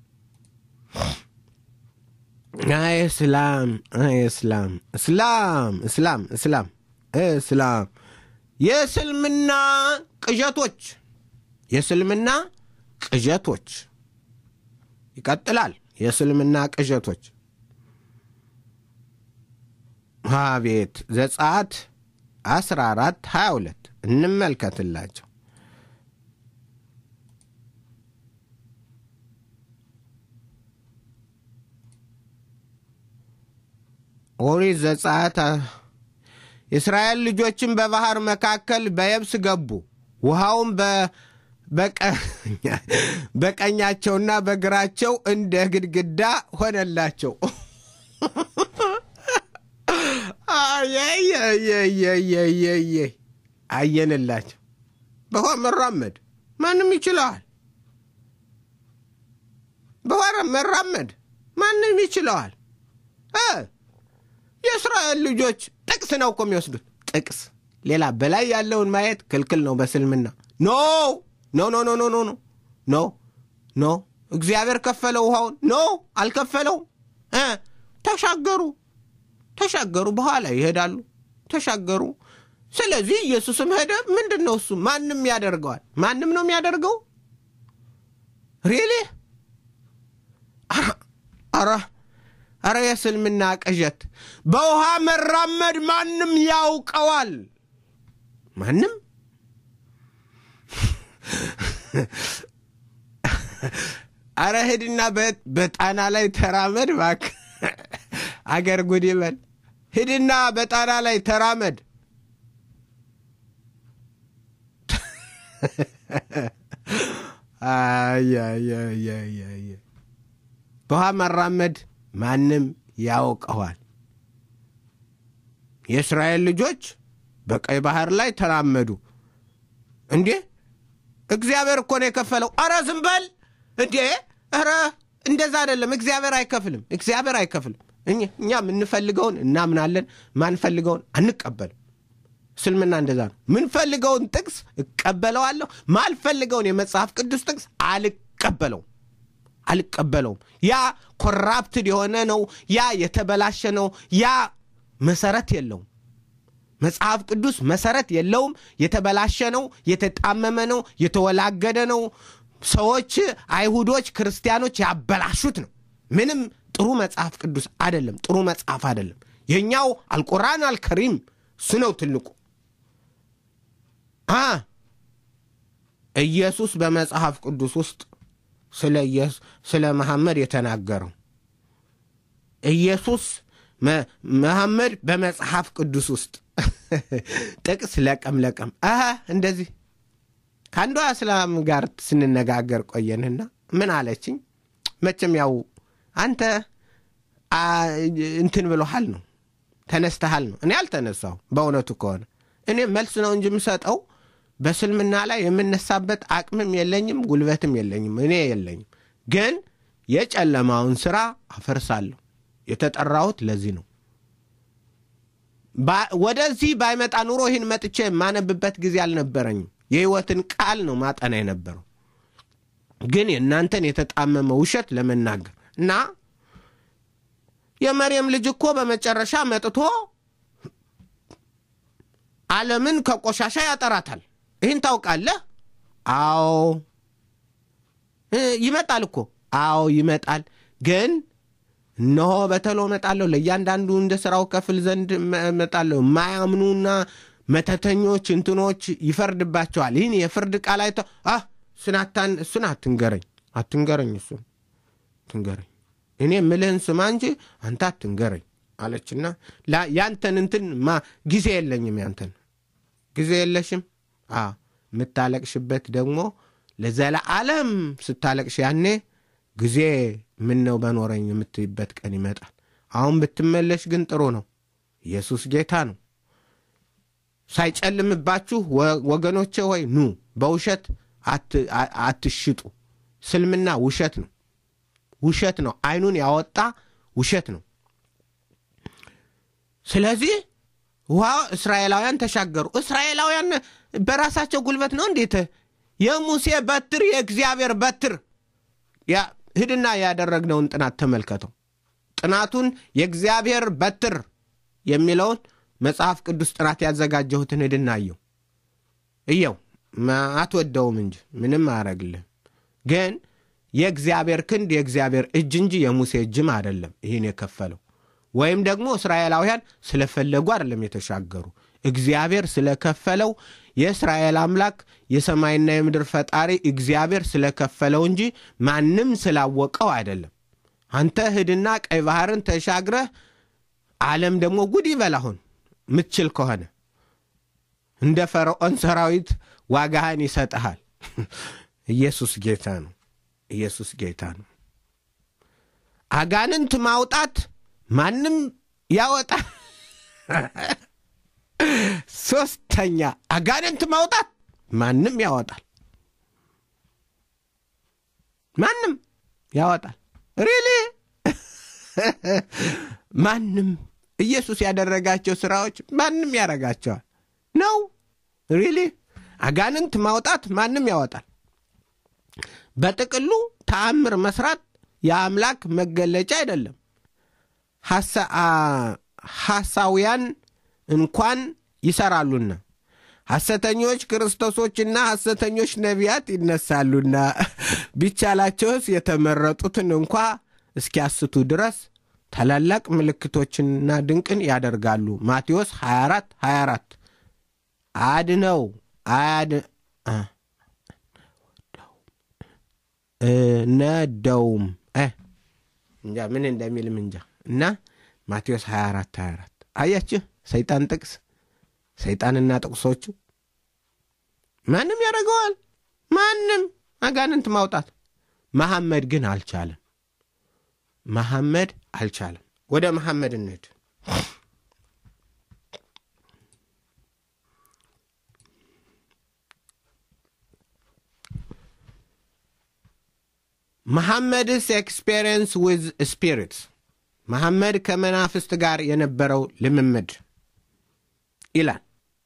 አይ እስላም አይ እስላም እስላም እስላም እስላም እስላም የእስልምና ቅዠቶች የእስልምና ቅዠቶች ይቀጥላል። የእስልምና ቅዠቶች አቤት ዘጸአት 14 22 እንመልከትላቸው። ኦሪት ዘጸአት የእስራኤል ልጆችን በባህር መካከል በየብስ ገቡ፣ ውሃውም በቀኛቸውና በግራቸው እንደ ግድግዳ ሆነላቸው። አየንላቸው። በውሃ መራመድ ማንም ይችለዋል። በውሃ መራመድ ማንም ይችለዋል። የእስራኤል ልጆች ጥቅስ ነው እኮ የሚወስዱት ጥቅስ። ሌላ በላይ ያለውን ማየት ክልክል ነው በስልምና። ኖ ኖ ኖ ኖ ኖ ኖ ኖ ኖ ኖ እግዚአብሔር ከፈለው ውሃውን? ኖ አልከፈለውም። ተሻገሩ ተሻገሩ፣ በኋላ ይሄዳሉ። ተሻገሩ። ስለዚህ ኢየሱስም ሄደ። ምንድን ነው እሱ? ማንም ያደርገዋል። ማንም ነው የሚያደርገው። ሪሊ አረ አረ የእስልምና ቅዠት። በውሃ መራመድ ማንም ያውቀዋል። ማንም አረ ሂድና በጣና ላይ ተራመድ እባክህ። አገር ጉድ ይበል። ሂድና በጣና ላይ ተራመድ። በውሃ መራመድ ማንም ያውቀዋል። የእስራኤል ልጆች በቀይ ባህር ላይ ተራመዱ። እንዴ እግዚአብሔር እኮ ነው የከፈለው። አረ ዝም በል እንዴ! ኧረ እንደዛ አይደለም። እግዚአብሔር አይከፍልም። እግዚአብሔር አይከፍልም። እኛ የምንፈልገውን እናምናለን፣ ማንፈልገውን አንቀበልም። እስልምና እንደዛ ነው። ምንፈልገውን ጥቅስ እቀበለዋለሁ፣ ማልፈልገውን የመጽሐፍ ቅዱስ ጥቅስ አልቀበለውም አልቀበለውም። ያ ኮራፕትድ የሆነ ነው። ያ የተበላሸ ነው። ያ መሰረት የለውም። መጽሐፍ ቅዱስ መሰረት የለውም። የተበላሸ ነው። የተጣመመ ነው። የተወላገደ ነው። ሰዎች፣ አይሁዶች፣ ክርስቲያኖች ያበላሹት ነው። ምንም ጥሩ መጽሐፍ ቅዱስ አይደለም። ጥሩ መጽሐፍ አይደለም። የእኛው አልቁርአን አልከሪም እሱ ነው ትልቁ። አ ኢየሱስ በመጽሐፍ ቅዱስ ውስጥ ስለ መሐመድ የተናገረው ኢየሱስ መሐመድ በመጽሐፍ ቅዱስ ውስጥ ጥቅስ ለቀም ለቀም አሀ እንደዚህ ከአንዷ እስላም ጋር ስንነጋገር ቆየንና ምን አለችኝ? መቼም ያው አንተ እንትን ብሎሃል ነው ተነስተሃል ነው። እኔ አልተነሳሁ። በእውነቱ ከሆነ እኔ መልስ ነው እንጂ የምሰጠው በስልምና ላይ የምነሳበት አቅምም የለኝም፣ ጉልበትም የለኝም። እኔ የለኝም። ግን የጨለማውን ስራ አፈርሳለሁ። የተጠራሁት ለዚህ ነው። ወደዚህ ባይመጣ ኑሮ ይህን መጥቼ የማነብበት ጊዜ አልነበረኝም። የህይወትን ቃል ነው ማጠና የነበረው። ግን የእናንተን የተጣመመ ውሸት ለመናገር እና የመርየም ልጅ እኮ በመጨረሻ መጥቶ ዓለምን ከቆሻሻ ያጠራታል። ይህን ታውቃለህ? አዎ ይመጣል እኮ አዎ ይመጣል። ግን እነሆ በተሎ እመጣለሁ፣ ለእያንዳንዱ እንደ ሥራው ከፍል ዘንድ እመጣለሁ። የማያምኑና መተተኞች እንትኖች ይፈርድባቸዋል። ይህን የፍርድ ቃል አይተው ስናታን እሱን አትንገረኝ፣ አትንገረኝ፣ እሱን አትንገረኝ፣ እኔ ምልህን ስማ እንጂ አንተ አትንገረኝ አለችና ያንተን እንትን ማ ጊዜ የለኝም፣ ያንተን ጊዜ የለሽም። የምታለቅሽበት ደግሞ ለዘለዓለም ስታለቅሽ ያኔ ጊዜ ምን ነው በኖረኝ የምትይበት ቀን ይመጣል። አሁን ብትመለሽ ግን ጥሩ ነው። ኢየሱስ ጌታ ነው። ሳይጨልምባችሁ ወገኖቼ ሆይ ኑ፣ በውሸት አትሽጡ። ስልምና ውሸት ነው፣ ውሸት ነው። አይኑን ያወጣ ውሸት ነው። ስለዚህ ውሃ እስራኤላውያን ተሻገሩ። እስራኤላውያን በራሳቸው ጉልበት ነው እንዴት? የሙሴ በትር የእግዚአብሔር በትር ሂድና ያደረግነውን ጥናት ተመልከተው። ጥናቱን የእግዚአብሔር በትር የሚለውን መጽሐፍ ቅዱስ ጥናት ያዘጋጀሁትን ሂድና እየው እየው። አትወደውም እንጂ ምንም አያረግልህም። ግን የእግዚአብሔር ክንድ የእግዚአብሔር እጅ እንጂ የሙሴ እጅም አይደለም ይህን የከፈለው ወይም ደግሞ እስራኤላውያን ስለፈለጉ አይደለም የተሻገሩ። እግዚአብሔር ስለከፈለው የእስራኤል አምላክ የሰማይና የምድር ፈጣሪ እግዚአብሔር ስለከፈለው እንጂ ማንም ስላወቀው አይደለም። አንተ ሂድና ቀይ ባህርን ተሻግረህ ዓለም ደግሞ ጉድ ይበል። አሁን ምትችል ከሆነ እንደ ፈርዖን ሰራዊት ዋጋህን ይሰጥሃል። ኢየሱስ ጌታ ነው። ኢየሱስ ጌታ ነው። አጋንንት ማውጣት ማንም ያወጣል። ሶስተኛ አጋንንት ማውጣት ማንም ያወጣል። ማንም ያወጣል። ሪሊ ማንም ኢየሱስ ያደረጋቸው ስራዎች ማንም ያደርጋቸዋል ነው። ሪሊ አጋንንት ማውጣት ማንም ያወጣል። በጥቅሉ ተአምር መስራት የአምላክ መገለጫ አይደለም። ሐሳውያን እንኳን ይሰራሉና ሐሰተኞች ክርስቶሶችና ሐሰተኞች ነቢያት ይነሳሉና ቢቻላቸውስ የተመረጡትን እንኳ እስኪያስቱ ድረስ ታላላቅ ምልክቶችንና ድንቅን ያደርጋሉ። ማቴዎስ 24 24 አድነው አያድ ነደውም እንጃ ምን እንደሚልም እንጃ እና ማቴዎስ 24 24 አያችሁ፣ ሰይጣን ጥቅስ ሰይጣንና ጥቅሶቹ ማንም ያደርገዋል። ማንም አጋንንት ማውጣት። መሐመድ ግን አልቻለም። መሐመድ አልቻለም። ወደ መሐመድ እንሂድ። መሐመድስ ኤክስፔሪየንስ ዊዝ ስፒሪትስ መሐመድ ከመናፍስት ጋር የነበረው ልምምድ ይላል።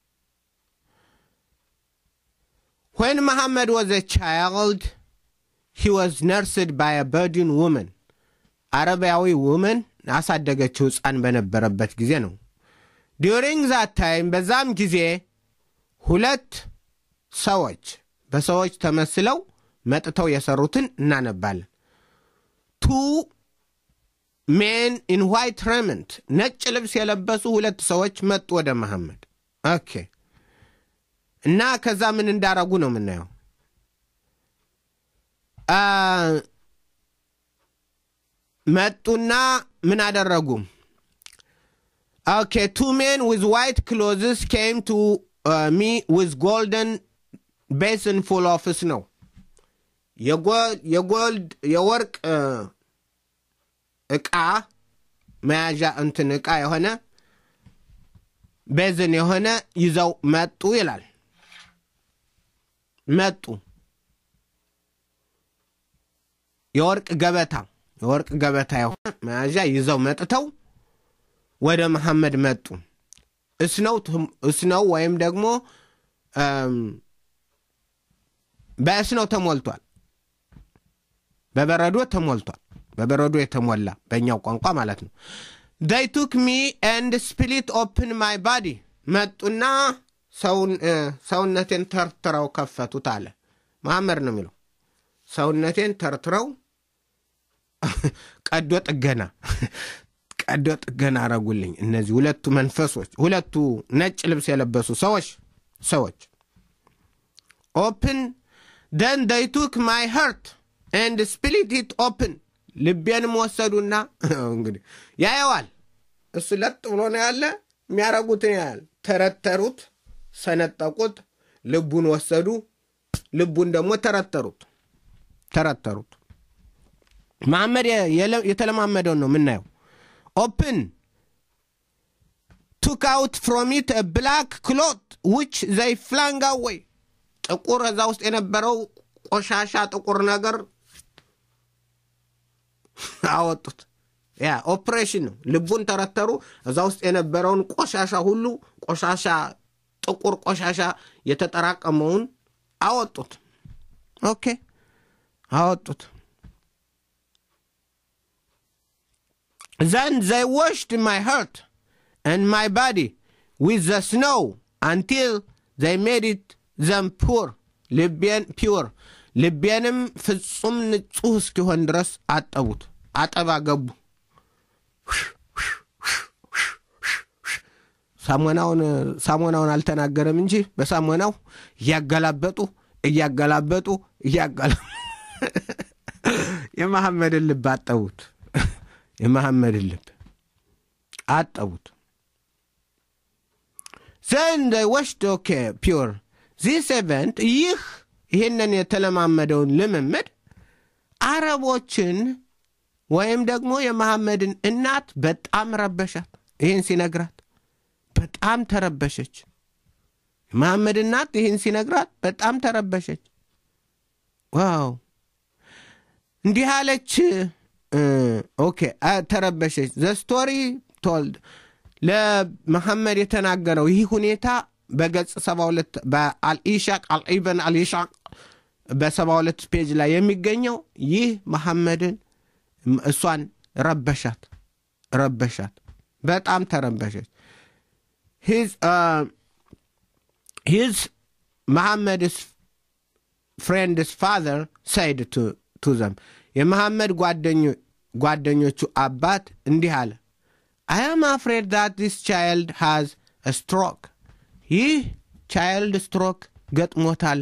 ዌን መሐመድ ዋዝ ኤ ቻይልድ ሂ ዋዝ ነርስድ ባይ አ በርዲን ውመን አረቢያዊ ውመን አሳደገችው ሕፃን በነበረበት ጊዜ ነው። ዲሪንግ ዛት ታይም በዛም ጊዜ ሁለት ሰዎች በሰዎች ተመስለው መጥተው የሰሩትን እናነባለን። ቱ ሜን ኢን ዋይት ረመንት ነጭ ልብስ የለበሱ ሁለት ሰዎች መጡ ወደ መሐመድ። ኦኬ እና ከዛ ምን እንዳረጉ ነው የምናየው። መጡና ምን አደረጉ? ኦኬ ቱ ሜን ዊዝ ዋይት ክሎዝስ ኬም ቱ ሚ ዊዝ ጎልደን ቤስን ፉል ኦፍ ስኖው የጎልድ የወርቅ ዕቃ መያዣ እንትን ዕቃ የሆነ ቤዝን የሆነ ይዘው መጡ ይላል። መጡ የወርቅ ገበታ የወርቅ ገበታ የሆነ መያዣ ይዘው መጥተው ወደ መሐመድ መጡ። እስነው ወይም ደግሞ በእስነው ተሞልቷል። በበረዶ ተሞልቷል። በበረዶ የተሞላ በእኛው ቋንቋ ማለት ነው። they took me and split open my body መጡና ሰውነቴን ተርትረው ከፈቱት አለ መሐመድ ነው የሚለው። ሰውነቴን ተርትረው ቀዶ ጥገና ቀዶ ጥገና አረጉልኝ። እነዚህ ሁለቱ መንፈሶች ሁለቱ ነጭ ልብስ የለበሱ ሰዎች ሰዎች ኦፕን ደን they took my heart and split it open ልቤንም ወሰዱና እንግዲህ ያየዋል። እሱ ለጥ ብሎ ነው ያለ። የሚያረጉትን ያህል ተረተሩት፣ ሰነጠቁት፣ ልቡን ወሰዱ። ልቡን ደግሞ ተረተሩት ተረተሩት። መሐመድ የተለማመደውን ነው የምናየው። ኦፕን ቱክ አውት ፍሮም ኢት ብላክ ክሎት ዊች ዘይ ፍላንግ አዌይ ጥቁር እዛ ውስጥ የነበረው ቆሻሻ ጥቁር ነገር አወጡት። ያ ኦፕሬሽን ነው። ልቡን ተረተሩ። እዛ ውስጥ የነበረውን ቆሻሻ ሁሉ ቆሻሻ ጥቁር ቆሻሻ የተጠራቀመውን አወጡት። ኦኬ አወጡት። ዘን ዘይ ዋሽድ ማይ ሀርት and my body with the snow until they made it them pure ልቤን ፒውር ልቤንም ፍጹም ንጹሕ እስኪሆን ድረስ አጠቡት። አጠባ ገቡ። ሳሞናውን አልተናገረም እንጂ በሳሞናው እያገላበጡ እያገላበጡ እያገላ የመሐመድን ልብ አጠቡት። የመሐመድን ልብ አጠቡት። ዘንድ ወሽድ ኦኬ ፒውር ዚስ ኤቨንት ይህ ይህንን የተለማመደውን ልምምድ አረቦችን ወይም ደግሞ የመሐመድን እናት በጣም ረበሻት። ይህን ሲነግራት በጣም ተረበሸች። የመሐመድ እናት ይህን ሲነግራት በጣም ተረበሸች። ዋው እንዲህ አለች። ኦኬ ተረበሸች። ዘ ስቶሪ ቶልድ ለመሐመድ የተናገረው ይህ ሁኔታ በገጽ 72 በአልኢሻቅ አልኢበን አልኢሻቅ በ72 ፔጅ ላይ የሚገኘው ይህ መሐመድን እሷን ረበሻት ረበሻት በጣም ተረበሸች። ሂዝ መሐመድስ ፍሬንድስ ፋዘር ሳይድ ቱ ዘም የመሐመድ ጓደኞቹ አባት እንዲህ አለ I am afraid that this child has a stroke. ይህ ቻይልድ ስትሮክ ገጥሞታል።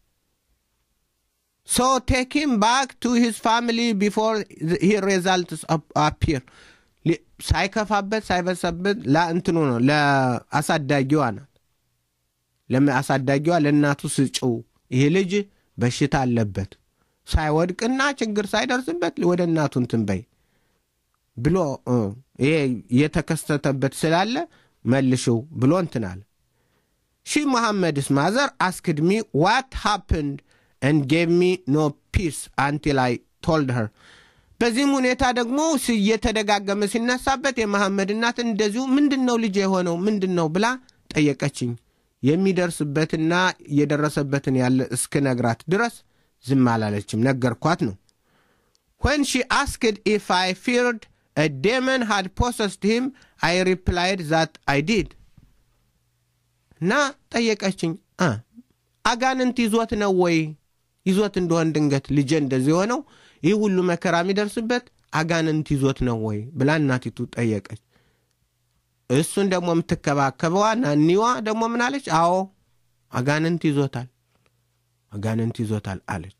ሶ ቴክ ሂም ባክ ቱ ሂዝ ፋሚሊ ቢፎር ሂ ሬዛልትስ አፒር ሳይከፋበት ሳይበሰበት ለእንትኑ ነው ለአሳዳጊዋ ናት። ለአሳዳጊዋ ለእናቱ ስጭው፣ ይህ ልጅ በሽታ አለበት ሳይወድቅና ችግር ሳይደርስበት ወደ እናቱ እንትን በይ ብሎ ይሄ የተከሰተበት ስላለ መልሽው ብሎ እንትን አለ። ሺ መሐመድስ ማዘር አስክድ ሚ ዋት ሃፕንድ and gave me no peace until I told her በዚህም ሁኔታ ደግሞ እየተደጋገመ ሲነሳበት የመሐመድ እናት እንደዚሁ ምንድን ነው ልጅ የሆነው ምንድን ነው ብላ ጠየቀችኝ። የሚደርስበትና እየደረሰበትን ያለ እስክነግራት ድረስ ዝም አላለችም። ነገርኳት ነው። when she asked if I feared a demon had possessed him I replied that I did እና ጠየቀችኝ አጋንንት ይዞት ነው ወይ ይዞት እንደሆን ድንገት ልጄ እንደዚህ የሆነው ይህ ሁሉ መከራ የሚደርስበት አጋንንት ይዞት ነው ወይ ብላ እናቲቱ ጠየቀች። እሱን ደግሞ የምትከባከበዋ ናኒዋ ደግሞ ምን አለች? አዎ አጋንንት ይዞታል፣ አጋንንት ይዞታል አለች።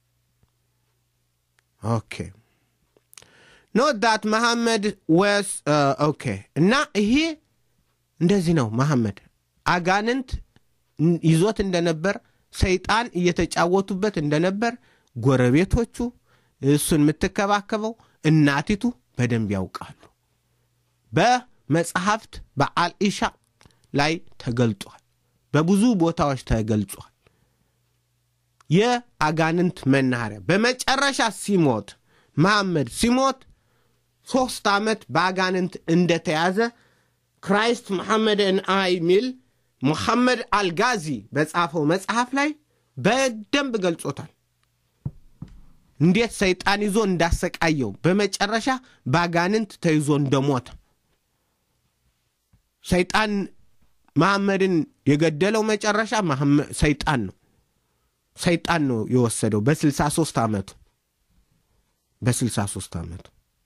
ኦኬ ኖት ዳት መሐመድ ወስ ኦኬ። እና ይሄ እንደዚህ ነው መሐመድ አጋንንት ይዞት እንደነበር ሰይጣን እየተጫወቱበት እንደነበር ጎረቤቶቹ፣ እሱን የምትከባከበው እናቲቱ በደንብ ያውቃሉ። በመጽሐፍት በአልኢሻ ላይ ተገልጿል። በብዙ ቦታዎች ተገልጿል። የአጋንንት መናኸሪያ በመጨረሻ ሲሞት መሐመድ ሲሞት ሶስት ዓመት በአጋንንት እንደተያዘ ክራይስት መሐመድን አይ ሚል ሙሐመድ አልጋዚ በጻፈው መጽሐፍ ላይ በደንብ ገልጾታል። እንዴት ሰይጣን ይዞ እንዳሰቃየው በመጨረሻ በአጋንንት ተይዞ እንደሞተ ሰይጣን መሐመድን የገደለው መጨረሻ ሰይጣን ነው። ሰይጣን ነው የወሰደው በ63 ዓመቱ በ63 ዓመቱ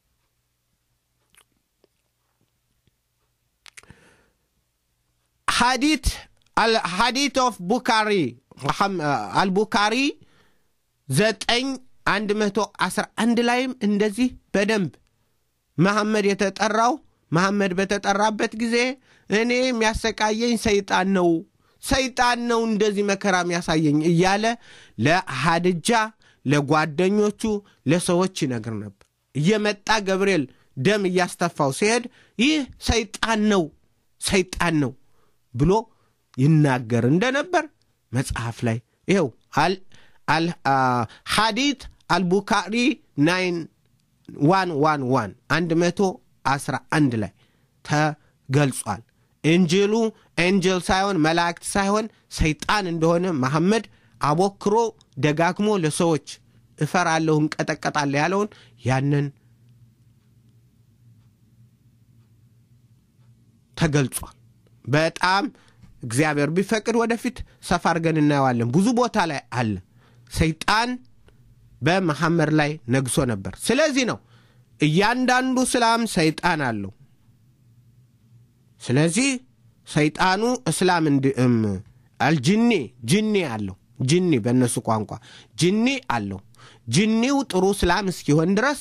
ሐዲት ሐዲት ኦፍ ቡካሪ አልቡካሪ ዘጠኝ አንድ መቶ አስራ አንድ ላይም እንደዚህ በደንብ መሐመድ የተጠራው መሐመድ በተጠራበት ጊዜ እኔ የሚያሰቃየኝ ሰይጣን ነው፣ ሰይጣን ነው እንደዚህ መከራ የሚያሳየኝ እያለ ለሃድጃ ለጓደኞቹ ለሰዎች ይነግር ነበር። እየመጣ ገብርኤል ደም እያስተፋው ሲሄድ ይህ ሰይጣን ነው ሰይጣን ነው ብሎ ይናገር እንደነበር መጽሐፍ ላይ ይኸው ሐዲት አልቡካሪ ናይን ዋን ዋን ዋን አንድ መቶ አስራ አንድ ላይ ተገልጿል። እንጅሉ ኤንጀል ሳይሆን መላእክት ሳይሆን ሰይጣን እንደሆነ መሐመድ አቦክሮ ደጋግሞ ለሰዎች እፈራለሁ፣ እንቀጠቀጣለሁ ያለውን ያንን ተገልጿል። በጣም እግዚአብሔር ቢፈቅድ ወደፊት ሰፋ አድርገን እናየዋለን። ብዙ ቦታ ላይ አለ። ሰይጣን በመሐመድ ላይ ነግሶ ነበር። ስለዚህ ነው እያንዳንዱ እስላም ሰይጣን አለው። ስለዚህ ሰይጣኑ እስላም አልጅኒ ጅኒ አለው። ጅኒ በእነሱ ቋንቋ ጅኒ አለው። ጅኒው ጥሩ እስላም እስኪሆን ድረስ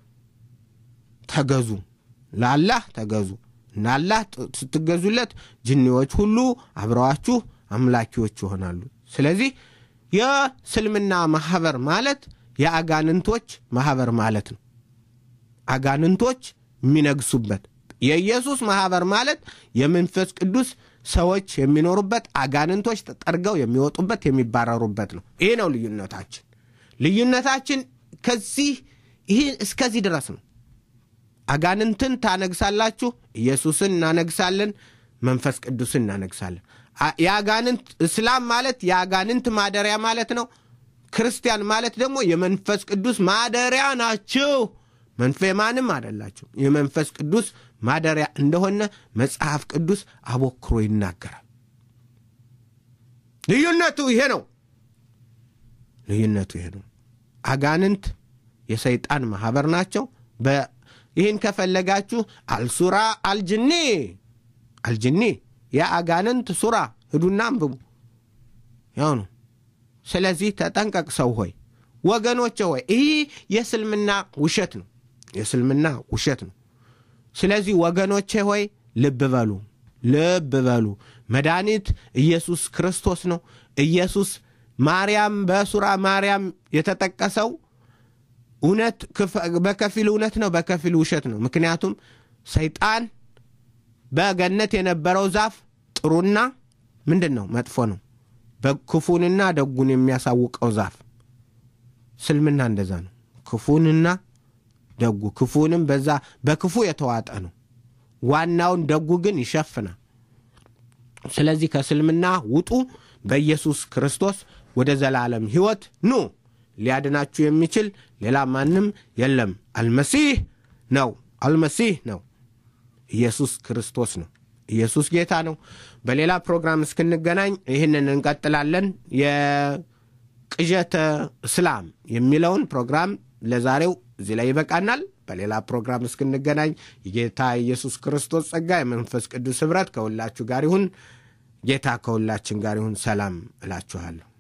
ተገዙ፣ ለአላህ ተገዙ እና አላህ ስትገዙለት ጅኒዎች ሁሉ አብረዋችሁ አምላኪዎች ይሆናሉ። ስለዚህ የእስልምና ማህበር ማለት የአጋንንቶች ማህበር ማለት ነው። አጋንንቶች የሚነግሱበት የኢየሱስ ማህበር ማለት የመንፈስ ቅዱስ ሰዎች የሚኖሩበት አጋንንቶች ተጠርገው የሚወጡበት የሚባረሩበት ነው። ይሄ ነው ልዩነታችን። ልዩነታችን ከዚህ ይህ እስከዚህ ድረስ ነው። አጋንንትን ታነግሳላችሁ፣ ኢየሱስን እናነግሳለን፣ መንፈስ ቅዱስን እናነግሳለን። የአጋንንት እስላም ማለት የአጋንንት ማደሪያ ማለት ነው። ክርስቲያን ማለት ደግሞ የመንፈስ ቅዱስ ማደሪያ ናቸው። መንፈ ማንም አደላቸው የመንፈስ ቅዱስ ማደሪያ እንደሆነ መጽሐፍ ቅዱስ አቦክሮ ይናገራል። ልዩነቱ ይሄ ነው። ልዩነቱ ይሄ ነው። አጋንንት የሰይጣን ማህበር ናቸው። ይህን ከፈለጋችሁ አልሱራ አልጅኒ አልጅኒ የአጋንንት ሱራ ሂዱና አንብቡ። ያው ነው። ስለዚህ ተጠንቀቅ ሰው ሆይ ወገኖቼ ሆይ ይህ የእስልምና ውሸት ነው። የእስልምና ውሸት ነው። ስለዚህ ወገኖቼ ሆይ ልብ በሉ፣ ልብ በሉ። መድኃኒት ኢየሱስ ክርስቶስ ነው። ኢየሱስ ማርያም በሱራ ማርያም የተጠቀሰው እውነት በከፊል እውነት ነው፣ በከፊል ውሸት ነው። ምክንያቱም ሰይጣን በገነት የነበረው ዛፍ ጥሩና ምንድን ነው መጥፎ ነው፣ ክፉንና ደጉን የሚያሳውቀው ዛፍ እስልምና እንደዛ ነው። ክፉንና ደጉ ክፉንም በዛ በክፉ የተዋጠ ነው። ዋናውን ደጉ ግን ይሸፍናል። ስለዚህ ከእስልምና ውጡ፣ በኢየሱስ ክርስቶስ ወደ ዘላለም ሕይወት ኑ። ሊያድናችሁ የሚችል ሌላ ማንም የለም። አልመሲህ ነው። አልመሲህ ነው። ኢየሱስ ክርስቶስ ነው። ኢየሱስ ጌታ ነው። በሌላ ፕሮግራም እስክንገናኝ ይህንን እንቀጥላለን። የቅዠተ እስላም የሚለውን ፕሮግራም ለዛሬው እዚህ ላይ ይበቃናል። በሌላ ፕሮግራም እስክንገናኝ የጌታ ኢየሱስ ክርስቶስ ጸጋ፣ የመንፈስ ቅዱስ ኅብረት ከሁላችሁ ጋር ይሁን። ጌታ ከሁላችን ጋር ይሁን። ሰላም እላችኋለሁ።